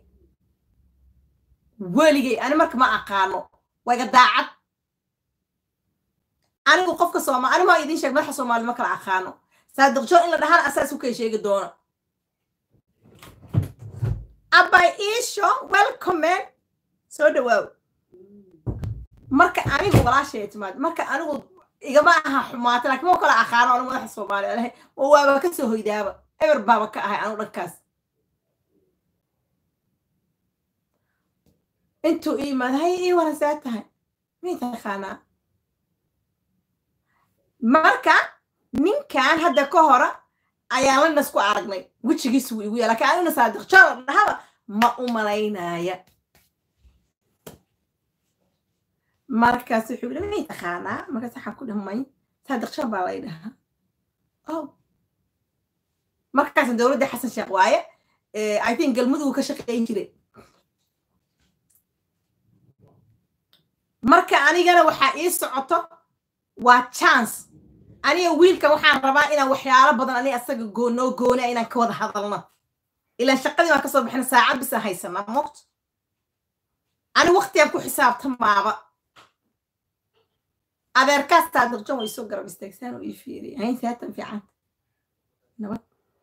weligay ani marka ma aqaano waa iga daacad anigu qofka sooma ani maa idiin sheeg madaxa soomaali ma kala aqaano saadiq jo in la dhahaan asaas u kay sheegi doono abay iisho welcome soo dhawaaw marka anigu walaashay timaad marka anigu igama aha xumaata laakiin ma kala aqaano anigu madaxa soomaali alahay oo waaba ka soo hoydaaba eber baaba ka ahay anigu dhankaas intuu ii imaad hay ii warasaa tahay miyay taqaanaa marka ninkan hadda ka hora ayaan la nasku aragnay wejigiis wuu igu yaa lakin aniguna saadiq joola dhahaba ma u malaynaya markaas wuxuu yidhi may taqaanaa markaas waxaan ku dhamay saadiq jool baa lay dhahaa oh markaasna dowladda xasan sheekh waaye i think galmudug ka shaqeyn jiray marka anigana waxaa ii socoto waa chance aniga wiilkan waxaan rabaa inaan waxyaalo badan aniga asaga goonoo goona inaan ka wada hadalno ilaan shaqadii baan kasoo bixina saacad bisa haysanaa moqto ani waqtigaan ku xisaabtamaaba adeerkaas taadiqjan way soo garab istaagsaan oo ii fiiriya haynti haatan fiican nabad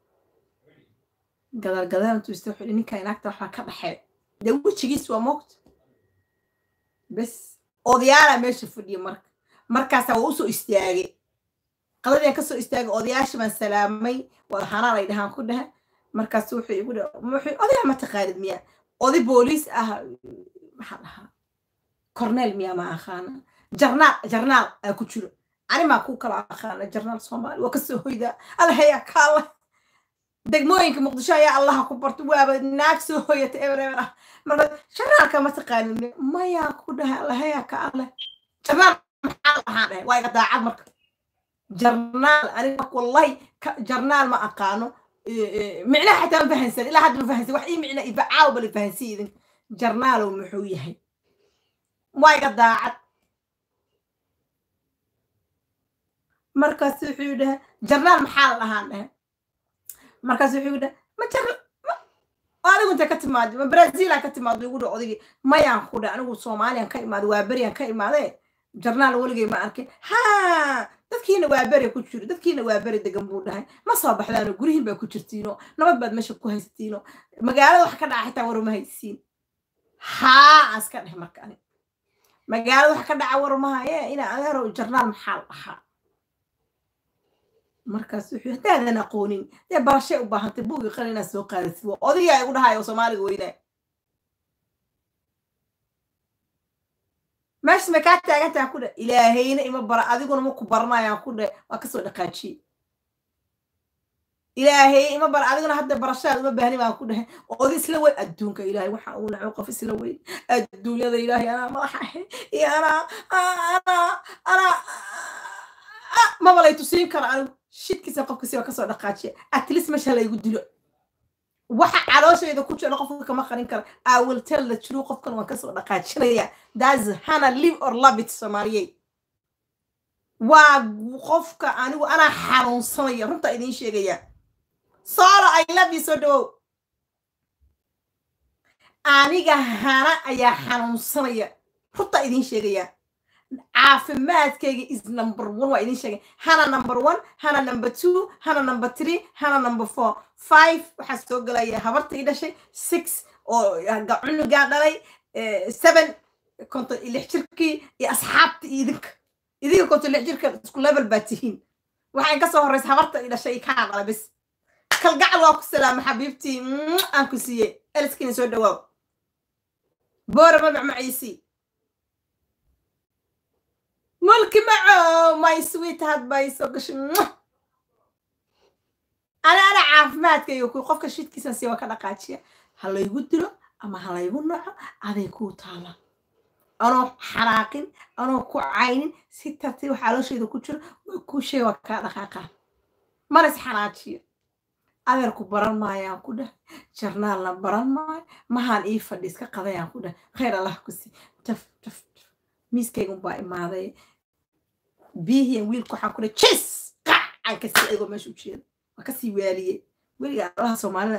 gadaal gadaal intuu ista wuxuu ninkaa inaagta waxbaa ka dhaxee dee wejigiis waa moqto bes odayaalaa meesha fadhiya marka markaasaa waa usoo istaagay qadadian kasoo istaagay odayaasha baan salaamay wadahanaa lay dhahaan ku dhaha markaas wuxuu igu wuxuu odayaa ma taqaanid miya oday booliis ah maxaa dhahaa cornel miya ma aqaana jarnaal jarnaal aa ku jiro ani maa ku kala aqaana jarnaal soomaali waa kasoo hoydaa allahayaa kaala degmooyinka muqdisho ayaa allaha ku barto waaba naag soo hoyata eber eber ah marka jarnaalka ma taqaanid miya mayaa ku dhahay allahayaa ka alleh jarnaal maxaa lahaan dhahay waa iga daacad marka jarnaal aniga wallahi jarnaal ma aqaano micnaha xataa ma fahansan ilaa hadda ma fahansan wax ii micna ibacaaw bala fahansan idin jarnaalow muxuu yahay waa iga daacad markaas wuxuu dhaha jarnaal maxaa la dhahaan dhahe markaas wuxuu dhaha ma jar anigu inta ka timaado ma brazila ka timaado igu dha odaygii mayaan ku dha anigu soomaaliyan ka imaado waa beriyaan ka imaadee jarnaal weligay ma arkin ha dadkiina waa beri ku jiro dadkiina waa beri degan buu dhahay ma soo baxdaano gurihiin baa ku jirtiino nabad baad meesha ku haysatiino magaalada wax ka dhaca xitaa waruma haysiin haa aan iska dheh marka ani magaalada wax ka dhaca warumahaye inaa adeerow jarnaal maxaa la dhahaa markaas wuxuu haddaadan aqoonin dee barashay u baahantay buugi qalin inaad soo qaadasid waa odayaa igu dhahayo soomaaliga weynaa meesha ma kaa taagantaha ku dhe ilaahayna ima bara adiguna ma ku baranayaan ku dhe waa kasoo dhaqaajiye ilaahay ima bar adiguna hadda barashaad uma baahni baan ku dhahay ood isla weyn adduunka ilaahay waxa uu naco qof isla weyn adduunyada ilaahay anaa madaxa ahe iyo anaa anaa anaa maba lay tusiin karo anigu shidkiisa qofkasi waa kasoo dhaqaajiya at least meesha laygu dilo waxa calooshayda ku jira qofka kama qarin kara i will tell the true qofkan waan kasoo dhaqaajinaya that's hana live or love it soomaaliyey waa qofka anigu anaa xanuunsanaya runta idiin sheegaya solo i love you soo dhawow aniga hana ayaa xanuunsanaya runta idiin sheegaya caafimaadkayga is number one waa idiin sheegay hana number one hana number two hana number three hana number four five waxaa soo gelaya habartii dhashay six oo cunugaa dhalay seven konton iyo lix jirkii iyo asxaabta iyo idinka idinka konton lix jirka isku level baa tihiin waxay kasoo horreysa habarta i dhashay kaa dhala bis kalgacal waa ku salaama xabiibtii aan ku siiyey eliskiina soo dhawaaw boora ma macmaciisii mulki maco my sweet had bay soo gashay ana ana caafimaadkayga ku qofka shidkiisa si waa ka dhaqaajiya ha laygu dilo ama ha laygu naco aday kuu taala anoo xanaaqin anoo ku caynin si tartiib xaalooshayda ku jiro waa kuu sheeg waa kaa dhaqaaqaa mana is xanaajiyo adeerku baran maayaan ku dheh jarnaalna baran maayo mahaan ii fadhi iska qadayaan ku dheh khayr allah ku sii taf taf miiskaygun baa imaaday biihiyan wiilku waxaan ku dheh jis qacaan kasii ayagoo meesha u jeeda waa kasii waaliyey weliga alaha soomaalida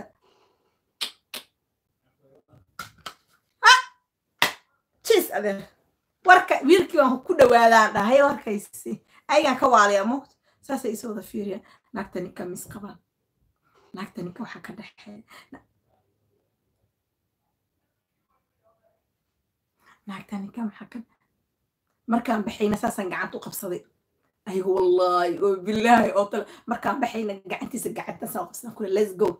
jis adeer warka wiilkii waan ku dhawaadaan dhahay warkaysi ayagaan ka waaliya moogta saasay isoo wada fiiriyaan naagta ninka mis qabaan naagta ninka waxaa ka dhexeeya naagta ninka maxaa ka markaan baxayna saasaan gacanta u qabsaday ayagu wallaahi oo bilaahi oo tale markaan baxayna gacantiisa gacantaasaan u qabsadan kule let's go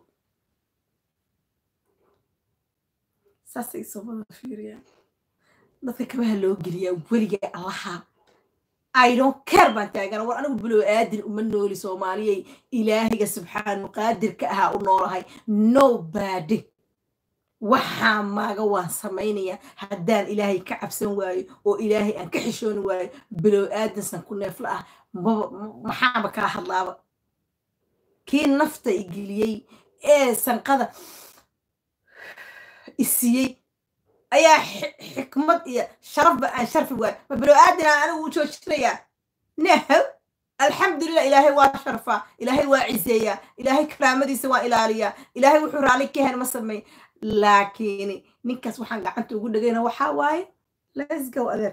saasay isoo wada fiiriyaan dadka kabaha loo geliyaa weligaa allaha I don't care baan taagana war anigu bilow aadin uma nooli soomaaliyay ilaahiga subxaanu qaadirka ahaa u noolahay nobody waxaa maaga waan samaynayaa haddaan ilaahay ka cabsan waayo oo ilaahay aan ka xishooni waayo bilow aadinsan ku neefla ah maxaaba kala hadlaaba kii nafta igeliyey ee sanqada isiiyey ayaa xikmad iyo sharafba aan sharfi waayo ma bilow aadina anigu u joojinayaa nahow alxamdulilah ilaahay waa sharfaa ilaahay waa ciseeyaa ilaahay karaamadiisa waa ilaaliyaa ilaahay wuxuu raali ka hen ma sameey laakiin ninkaas waxaan gacanta ugu dhegayna waxaa waaye let's go adeer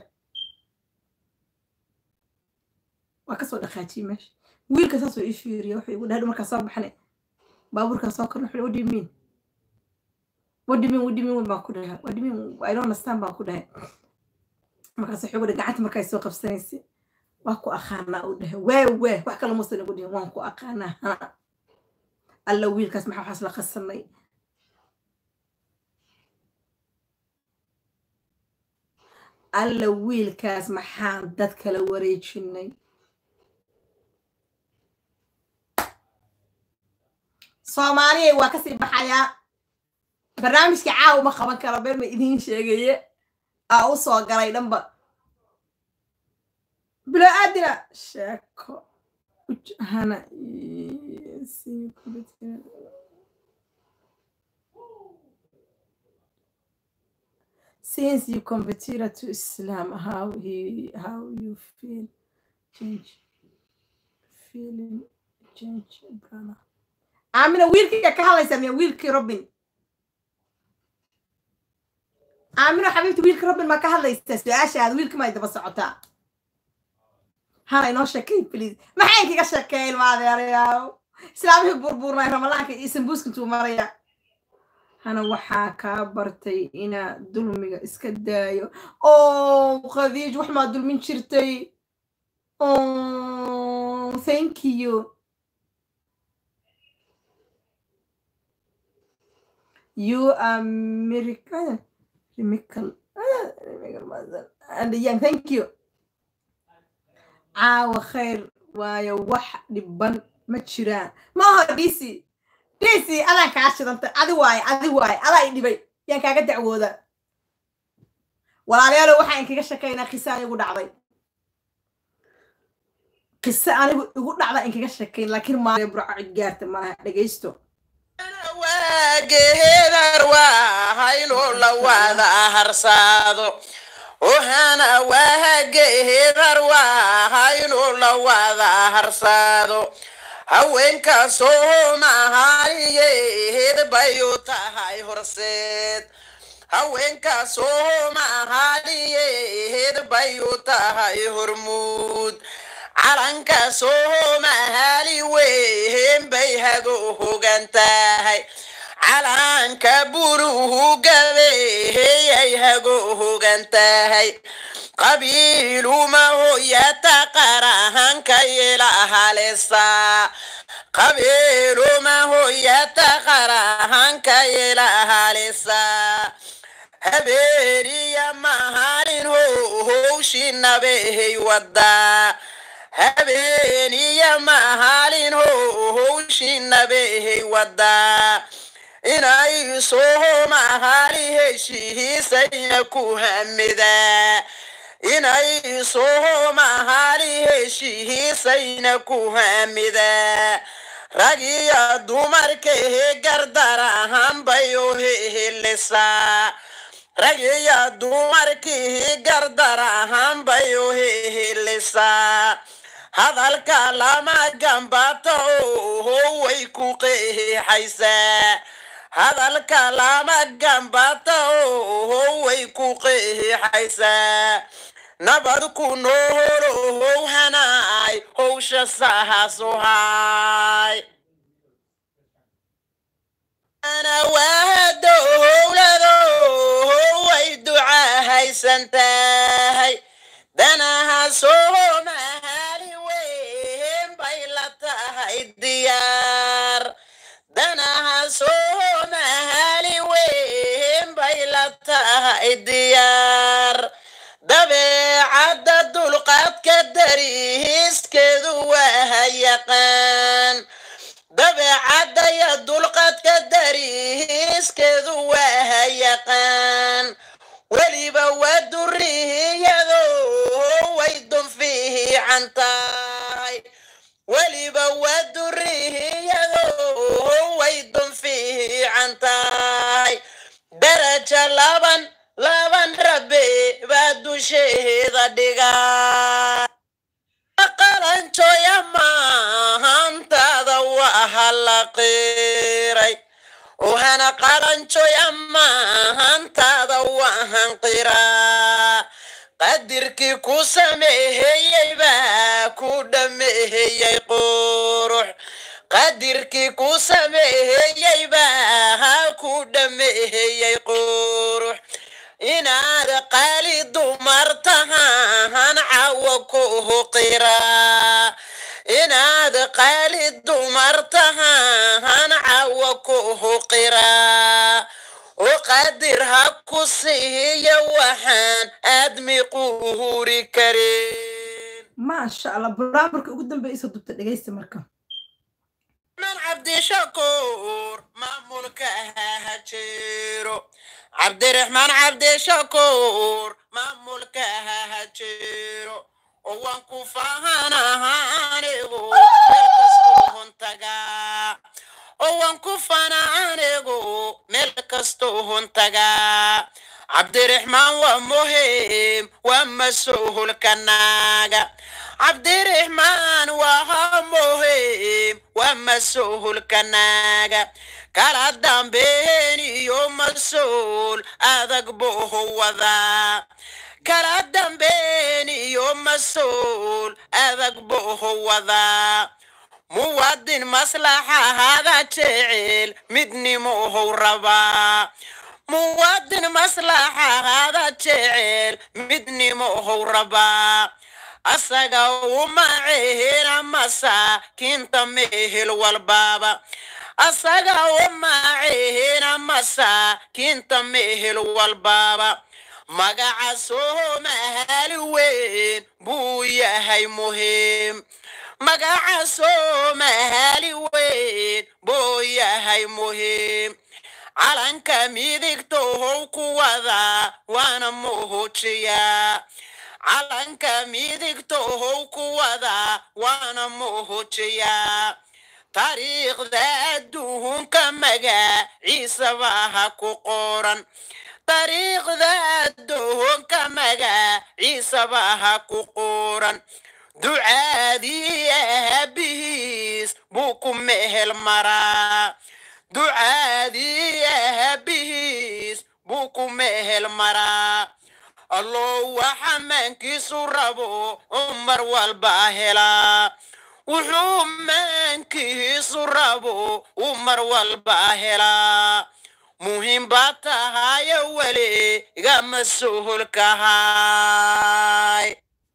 waa kasoo dhaqaajiyey meesha wiilka saasoo ii fiiriya wuxuu igu dhahay markaa soo baxnay baabuurkaa soo korna wuxuu what do you mean what do you mean what do you mean baan ku dhahay what do you mean I don't understand baan ku dhahay markaas wuxuu igu dhahay gacanta markaa soo qabsanaysay waa ku aqaanaa u dhahay waa waa wax kale muusan igu dhihin waan ku aqaanaa hana alla wiilkaas maxaa waxaas la qasanay alla wiilkaas maxaan dad kala wareejinay soomaaliyay waa kasii baxayaa barnaamijka caawa ma qaban karo been ma idiin sheegaye aa u soo galay dhanba bilo aadina sheeko hana since you converted to Islam, how he how you feel change feeling change brother. Amina wiilkiga ka hadlaysa miya wiilkii Robin. Amina xabiibti wiilkii Robin ma ka hadlaysa su-aashaada wiilkii ma daba socotaa. Hana inoo sheekay please. Maxay kaga sheekay ilma adeerayaal? Islaamihii burbuurnay ramadaanka iyo sambuuska intuu maraya. hana waxaa kaa bartay inaa dulmiga iska daayo o khadiij wax maa dulmin jirtay thank you you are miracle miracle and young thank you caawa khayr waayo wax dhiban ma jiraan maaha dc dc adaan kaa shidantay adi waaye adi waaye adaa i dhibay yaan kaaga dacwooda walaalayaalo waxaa inkaga sheekaynaa qise anigu dhacday qise anigu igu dhacda inkaga sheekayn laakiin maale burco cid gaarta malaha dhegaysto waageedar waa inuu la wada harsaado ohana waageedar waa inuu la wada harsaado haweenka soomaaliyeed bay u tahay horseed haweenka soomaaliyeed bay u tahay hormuud calanka soomaali weyn bay hago hogan tahay calanka buruhu gabeeyay hago hogan tahay qabiiluma hoyata qarahanka ilahalesa qabiiluma hoyata qarahanka ilahalesa habeeniya mahalin howshinabehay wadaa habeeniya mahalin howshinabehay wadaa inay soomahali heshiisayna ku hamidaa inay soomahali heshiisayna ku hamidaa ragiya dumarkahe gardarahan bay u hehelisaa ragiya dumarkii gardarahan bay u hehelisaa hadalka lama gambato way ku qeexaysaa hadalka lama gambato way ku qeexaysaa nabad ku noolow hanaay howsha sahasuhay ana waado howlado way ducahaysan tahay danaha soomahali weyn bay la tahay diyaar danaha soomahali weyn bay la tahay diyaar dabeecadda dulqaadka dariiskeedu waa yaqaan dabeecadda ya dulqaadka dariiskeedu waa yaqaan weliba waa duriyado way dun fiican tahay weliba waa duriyado way dun fiican tahay daraja laban laban rabe baa dusheeda dhigaa qalanjooya maahantaada waha la qiray ohana qalanjooya maahantaada wahan qiraa qadirkii ku sameeyey baa ku dhameeyey qurux qadirkii ku sameeyey baa ku dhameeyey qurux inaad qaali dumar tahaan cawo ku qiraa inaad qaali dumar tahaan cawo ku qiraa oo qadir ha ku siiya waxaan aadmi quhuri karin maasha allah barnaamijka ugu dambeeysa dubta dhegaysta marka man cabdishakuur maamulka ha jiro cabdiraxmaan cabdishakuur maamulka ha jiro oo waan ku faahanaha anigu meel kastoo huntagaa oo waan ku fana anigu meel kastoo huntagaa cabdiraxmaan waa muhiim waa mas-uulka naaga cabdiraxmaan waa muhiim waa mas-uulka naaga kala dambeyn iyo mas-uul adag buu wadaa kala dambeyn iyo mas-uul adag buu wadaa muwaadin maslaxahada jecel midnimohou rabaa muwaadin maslaxahada jecel midnimohou rabaa asaga uma cehina masaakiinta mehel walbaaba asaga uma cehina masaakiinta mehel walbaaba magaca soomahali weyn buu yahay muhiim magaca soomaali weyn buu yahay muhiim calanka midigtohow ku wada waana muujiyaa calanka midigtohow ku wada waana muujiyaa taariikhda adduunka magaciisaba ha ku qoran taariikhda adduunka magaciisaba ha ku qoran ducaadii aabihiis buu ku mehel maraa ducaadii aabihiis buu ku mehel maraa allow waxa maankiisu rabo oo mar walba helaa wuxuu maankiisu rabo uu mar walba helaa muhiim baa tahayo weli igama suhulkahay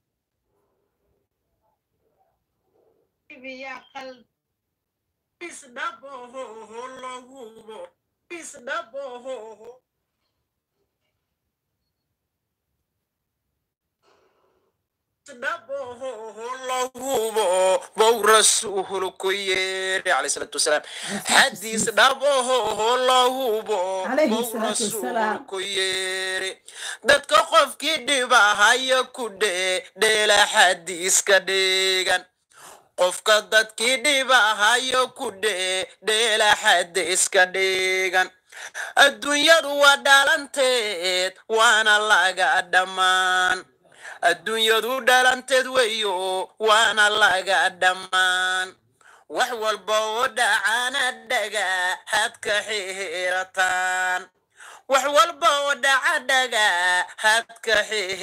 lahubo bow rasuul ku yeeri alayhi salaatu wasalaam xadiis dhaboho lahubo Alayhi bow salaatu rasuul wasalaam. ku yeeri dadka qofkii dhibahaya ku dhee dheela xadiiska dheegan qofka dadkii dhibahayo ku dhee dheela xadiiska dheegan adduunyadu waa dhalanteed waana laga dhammaan adduunyadu dhalanteed weyo waana laga dhammaan wax walba oo dhacana dhaga had ka xirataan wax walba oo dhaca dhaga had ka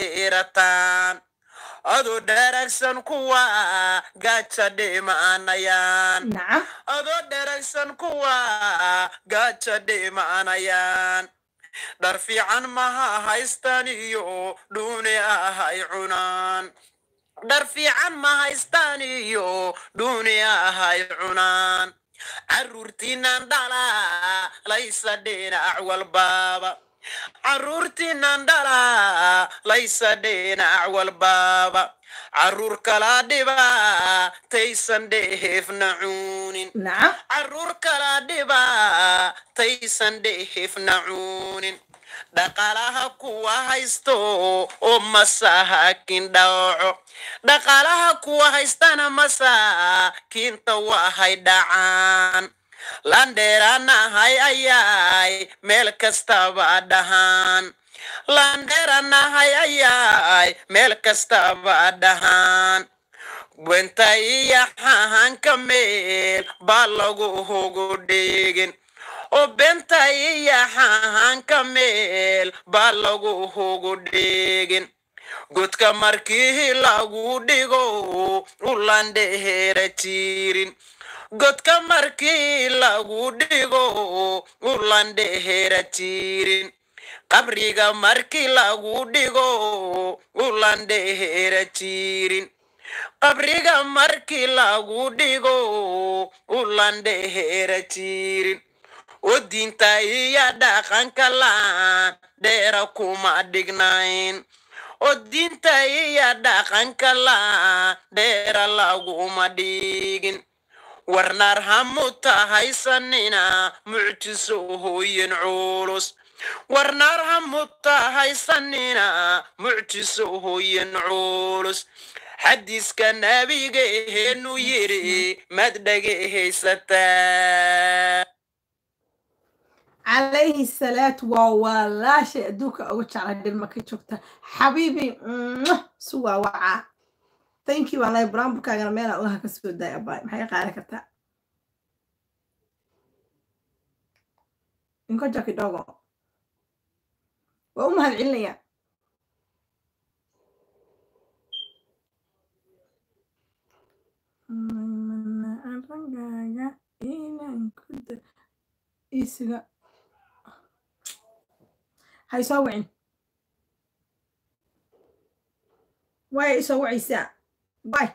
xirataan adoo dharagsan kuwa gaaja dhimanayaan nacam adoo dharagsan kuwa gaaja dhimanayaan dhar fiican maha haystaan iyo dhuuni ahay cunaan dhar fiican ma haystaan iyo dhuuni ahay cunaan carruurtiinan dhalaa laysa dhinac walbaaba carruurtiinan dhalaa laysa dhinac walbaaba carruur kala dhibaa taysan dheefna cuunin nacam carruur kala dhibaa taysan dheefna cuunin dhaqaalaha kuwa haysto oo masaakiin dhaco dhaqaalaha kuwa haystana masaakiinta wahay dhacaan landheeranahay ayaay meel kastaba dhahaan landheeranahay ayaay meel kastaba dhahaan wenta iyo xahanka meel baa lagu hugu dhigin oo benta iyo xahanka meel baa lagu hugu dhigin godka markii lagu dhigo ulandheera jirin godka markii lagu dhigo ulandheera jirin qabriga markii lagu dhigo ulandheera jirin qabriga markii lagu dhigo ulandheera jirin oo diinta iyo dhaqanka laan dheera kuma dhignayn oo diinta iyo dhaqanka laan dheera laguma dhigin warnaar hamuta haysanina mucjiso hooyin culus warnaar hamuta haysanina mucjiso hooyin culus xadiiska nabigeenu yiri mad dhegahaysataa calayhi salaatu waa walaashay adduunka ugu jeclay dhilma ka joogta xabiibi mwah, su waa wacaa thank you wallahi buraanburkaagana meelaa ulaha ka soo daay abaay maxay qaari kartaa inkoja kidogo waa u mahad celinaya ragaaga inaan ku da isiga hay soo wicin waay isoo wacaysaa bay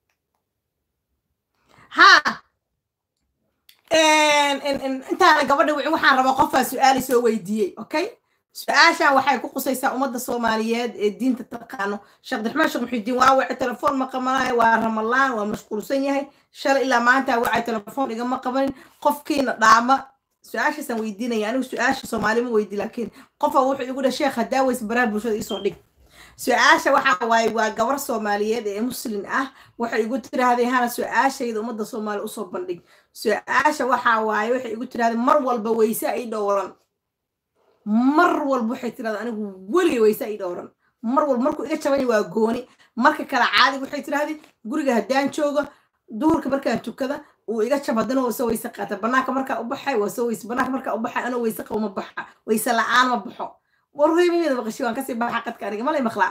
ha intaana gabadha wicin waxaan rabaa qofaa su-aali soo weydiiyey okay su-aashan waxay ku qusaysaa ummadda soomaaliyeed ee diinta taqaano sheekh abdiraxmaan sheekh muxidiin waa wacay telefoon ma qabanayo waa ramalaan waa mashquulsan yahay shalay ilaa maanta wacay telefoon igama qabanin qofkiina dhaama su-aashaasaan weydiinaya anigu su-aasha soomaalima weydi laakiin qofa wuxuu igu dhaha sheekh hadaa weys baraha bulshada iisoo dhig su-aasha waxa waaye waa gabar soomaaliyeed ee muslin ah waxay igu tiraahday hana su-aashayda ummadda soomaaliya usoo bandhig su-aasha waxa waaye waxay igu tiraahday mar walba weyse ay dhowran mar walba waxay tirahdaa anigu weligay weyse ay dhowran mar walba markuu iga jabanya waa gooni marka kale caadi waxay tiraahday guriga haddaan joogo duhurka markaan tukada uu iga jab haddana waa soo weyse qaata banaanka markaa u baxay waa soo weyse banaanka markaa u baxay anoo weyse qabo ma baxa weyse la-aan ma baxo warreemimeeda maqashi waan kasii baxa qadka aniga malay maqlaa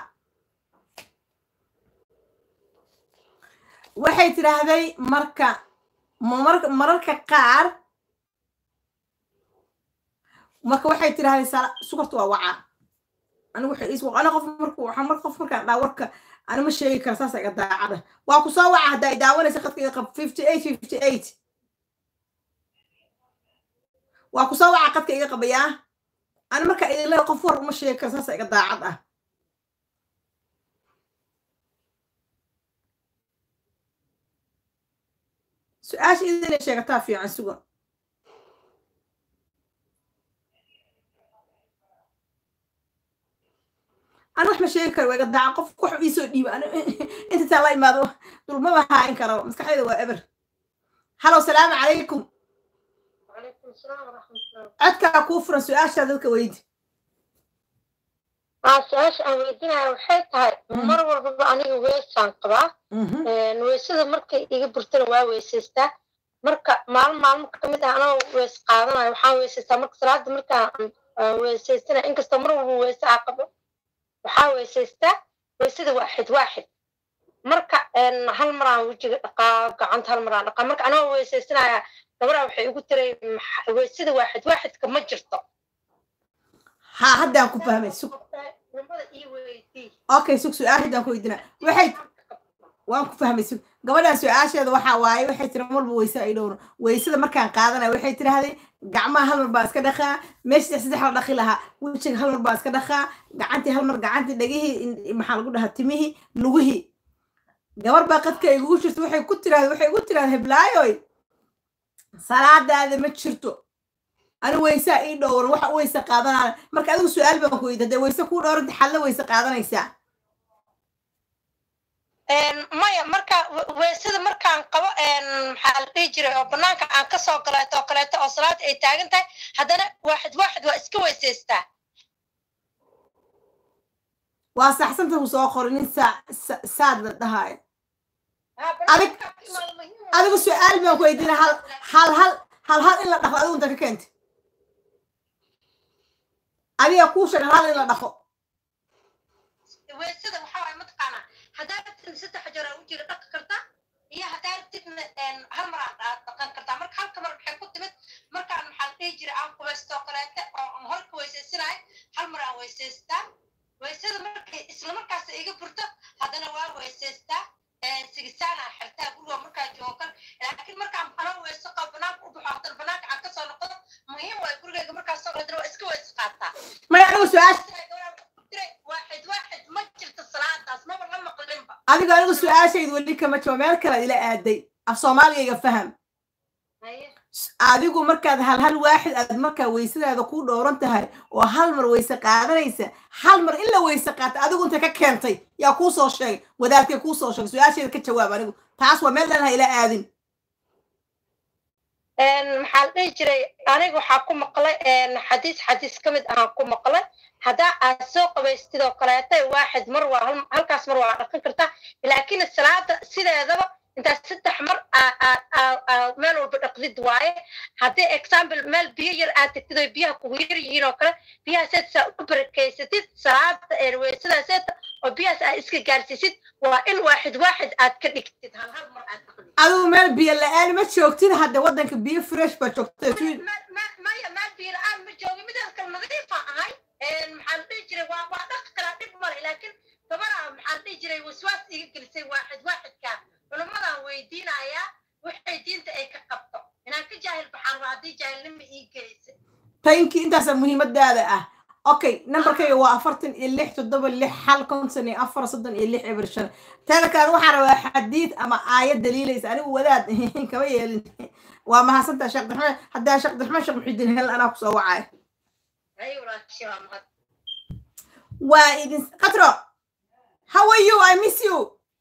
waxay tiraahday marka mar- mararka qaar marka waxay tiraahday sala sukarta waa wacaa anigu waxay is ana qof marku waxaa mar qof markaan dhaa warka ani ma sheegi kara saasa iga daacada waa ku soo waca haddaa i daawanaysa qadka iga qab fifty eight fifty eight waa ku soo waca qadka iga qabayaa ani marka idin leeya qof war uma sheegi kara saasa iga daacad ah su-aasha idinay sheegataa fiican suga أنا wax ma sheegi karo waa iga daaca qof wax iisoo dhiiba inta taa la imaado dulmaba haain karo maskaxdayda waa eber halow salaamu calaykum وعليكم السلام ورحمة الله codkaa kuu furan su-aashaa dadka weydi aa su-aasha aan weydiinaya waxay tahay Mhm. mar walbaba aniga weesaan qabaa Een, weysada markay iga burtana waa weysaystaa marka maalin maalmo kamid ah anoo weys qaadanayo waxaan weysaystaa marka salaada markaan aan weysaystana inkastoo mar walba weyse aa qabo waxaa weysaystaa weysada waaxid waaxid marka een, hal maraan wejiga dhaqaa gacanta hal maraan dhaqaa marka anoo weysaysanaya gabaraa waxay igu tiray "Maxa- weysada waaxid waaxidka ma jirto haa haddaan ku fahmay sug Culimada ii weydii okay sug su-aal haddaan ku weydina waxay waan ku fahmay sug gabadhaan su-aasheeda waxaa waaye waxay tiri mar walba weyse ay dhowro weysada markaan qaadanayo waxay tiraahday gacmaha hal mar baa iska dhaqaa meesha saddex saddex la dhaqi lahaa wejiga hal mar baa iska dhaqaa gacantii hal mar gacantii dhagihii in- maxaa lagu dhahaa timihii lugihii gabar baa qadka igugu jirto waxay ku tiraahday waxay igu tiraahday heblaayoy salaadaada ma jirto ani weysaa ii dhowran waxa u weyse qaadanaya marka adigu su-aal baan ku weydi hadee weyse kuu dhowranta xalla weyse qaadanaysaa Een, maya marka we- weysada markaan qabo een, maxaa la dhihi jiray oo banaanka aan kasoo galeeto oo kaleeto oo salaada ay taagan tahay haddana waaxid waaxid waa iska weysaystaa waa saxsanta ku soo qoray nin saa sa- saad la dhahaayo Adig- adigu su-aal baan ku weydiina hal hal hal hal hal in la dhaqo adigu inta ka keentay adiga kuu sheeg hal hal in la dhaqo weysada waxaa waay mataqaanaa haddaa rabtid saddex jeer aa ujiga dhaqi kartaa iyo haddaa rabtidna een, hal mar aad aad dhaqan kartaa marka halka mar maxay ku timid markaan maxaa la dhihi jiray aan qubaysto oo kaleete oo aan horka weysaysanahay hal mar aan weysaystaa weysada markay isla markaas iga burto haddana waa weysaystaa een, sigisaanaa xirtaa guriga markaa joogo kale laakiin markaan anoo weyso qabo banaanka u baxo haddana banaanka aan kasoo noqdo muhiim waay gurigayga markaas soo haddana waa iska weysa qaataa maya adigu su-aasha واحد واحد ما جبت الصلاة ناس ما والله مقلمبا adigu anigu su-aashaydu weli kama jiro meel kale ila aaday af soomaaligayga faham adigu markaad hal hal waaxid aad markaa weysadaada ku dhowran tahay oo hal mar weyse qaadanaysa hal mar in la weyse qaata adigu inta ka keentay yaa kuu soo sheegay wadaadkay kuu soo sheegay su-aasheeda ka jawaab anigu taas waa meel dhan ha ila aadin maxaa la dhihi jiray aniga waxaa ku maqlay xadiis xadiis ka mid ahaan ku maqlay haddaa aad soo qabaystid oo kaleeta waaxid mar waa hal- halkaas mar waa dhaqan kartaa laakiin salaada sideedaba intaad saddex mar aa- aa- aa- aa meel walba dhaqdid waaye haddii example meel biyo yar aad tegtid oo biyaha kugu yar yihiin oo kale biyaha seed saa u barakeysatid salaada ee weysadaas oo biyahaas aad iska gaarsiisid waa in waaxid waaxid aad ka dhigtid hal hal mar aad dhaqdid adigu meel biyo la-aan ma joogtid hadda waddanka biyo fresh baa joogta maya maal biyo la-aan ma joogi midaas kale nadiifa ahay maxaa la dhihi jiray waa waa dhaqi karaa dhib male laakiin gabadha maxaa la dhihi jiray waswaas iga gelisay waaxid waaxidka culimmadaan weydiinayaa waxay diinta ay ka qabto inaan ka jaahil baxaan waa haddii jaahilnima ii gelisay tayinkii intaasa muhiimadaada ah okay nambarkayga waa afartan iyo lix toddoba lix hal konton iyo afar soddon iyo lix eber shan teeda kale waxaan rabaa xadiid ama aayad daliilaysa anigu wadaad kama yeelin waa mahadsantaa sheekh daxmed haddaa sheekh daxmed sheekh muxidiin hel anaa kusoo wacaya Ay, walaashay, waa mahad. waa idin qatro how are you i miss you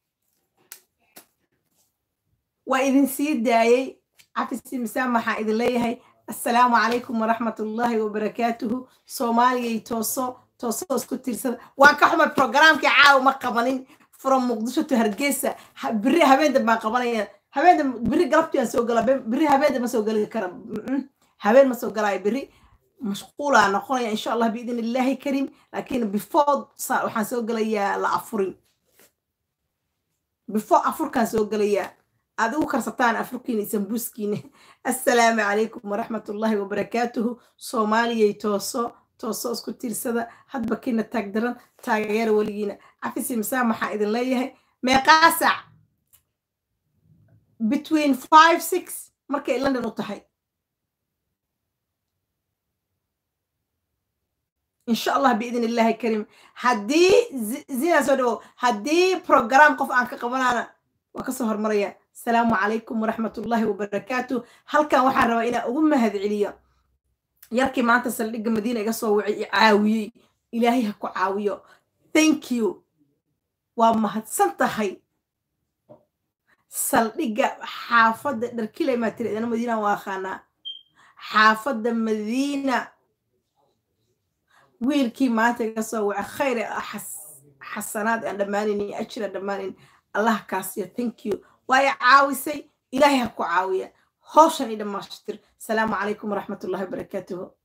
waa idin sii daayey cafisi misaan maxaa idin leeyahay assalaamu calaykum waraxmat ullaahi wabarakaatuhu soomaaliyay tooso tooso isku tiirsada waan ka xumay programkii caawa ma qabanin from muqdisho to hargeysa Ha- beri habeenda baan qabanaya habeenda beri galabtii aan soo gala beri habeenda ma soo gali kara Mm-mm. habeen ma soo galaayo beri mashquulaa noqonaya insha allah biidn illaahi karim laakiin before sa- waxaan soo gelayaa la afurin before afurkaan soo gelayaa aad ugu karsataan afurkiina iyo sambuuskiina assalaamu calaykum waraxmat ullaahi wabarakaatuhu soomaaliyay tooso tooso isku tiirsada hadba kiina taag daran taageera weligiina cafisi masaa maxaa idin leeyahay meeqaa saac between five six markay london u tahay إن شاء الله بإذن الله كريم هدي زي- زينا سودو هدي بروجرام قف عن كقبنا وكسهر مريا السلام عليكم ورحمة الله وبركاته هل كان واحد روا إلى أم هذه عليا يركي ما أنت سلق مدينة قصوا عاوي إلهي هكو عاويو thank you وما هتسنت هاي سلق حافظ دركيلة ما تريد أنا مدينة واخانا حافظ مدينة wiilkii maanta iga soo waca khayr ee xas- xasanaad aan dhammaanin iyo ajir aan dhammaanin allah kaasiyo thank you waayo caawisay ilaahay ha ku caawiya hawshan i dhammaashtir asalaamu calaykum waraxmatullahi wabarakaatuhu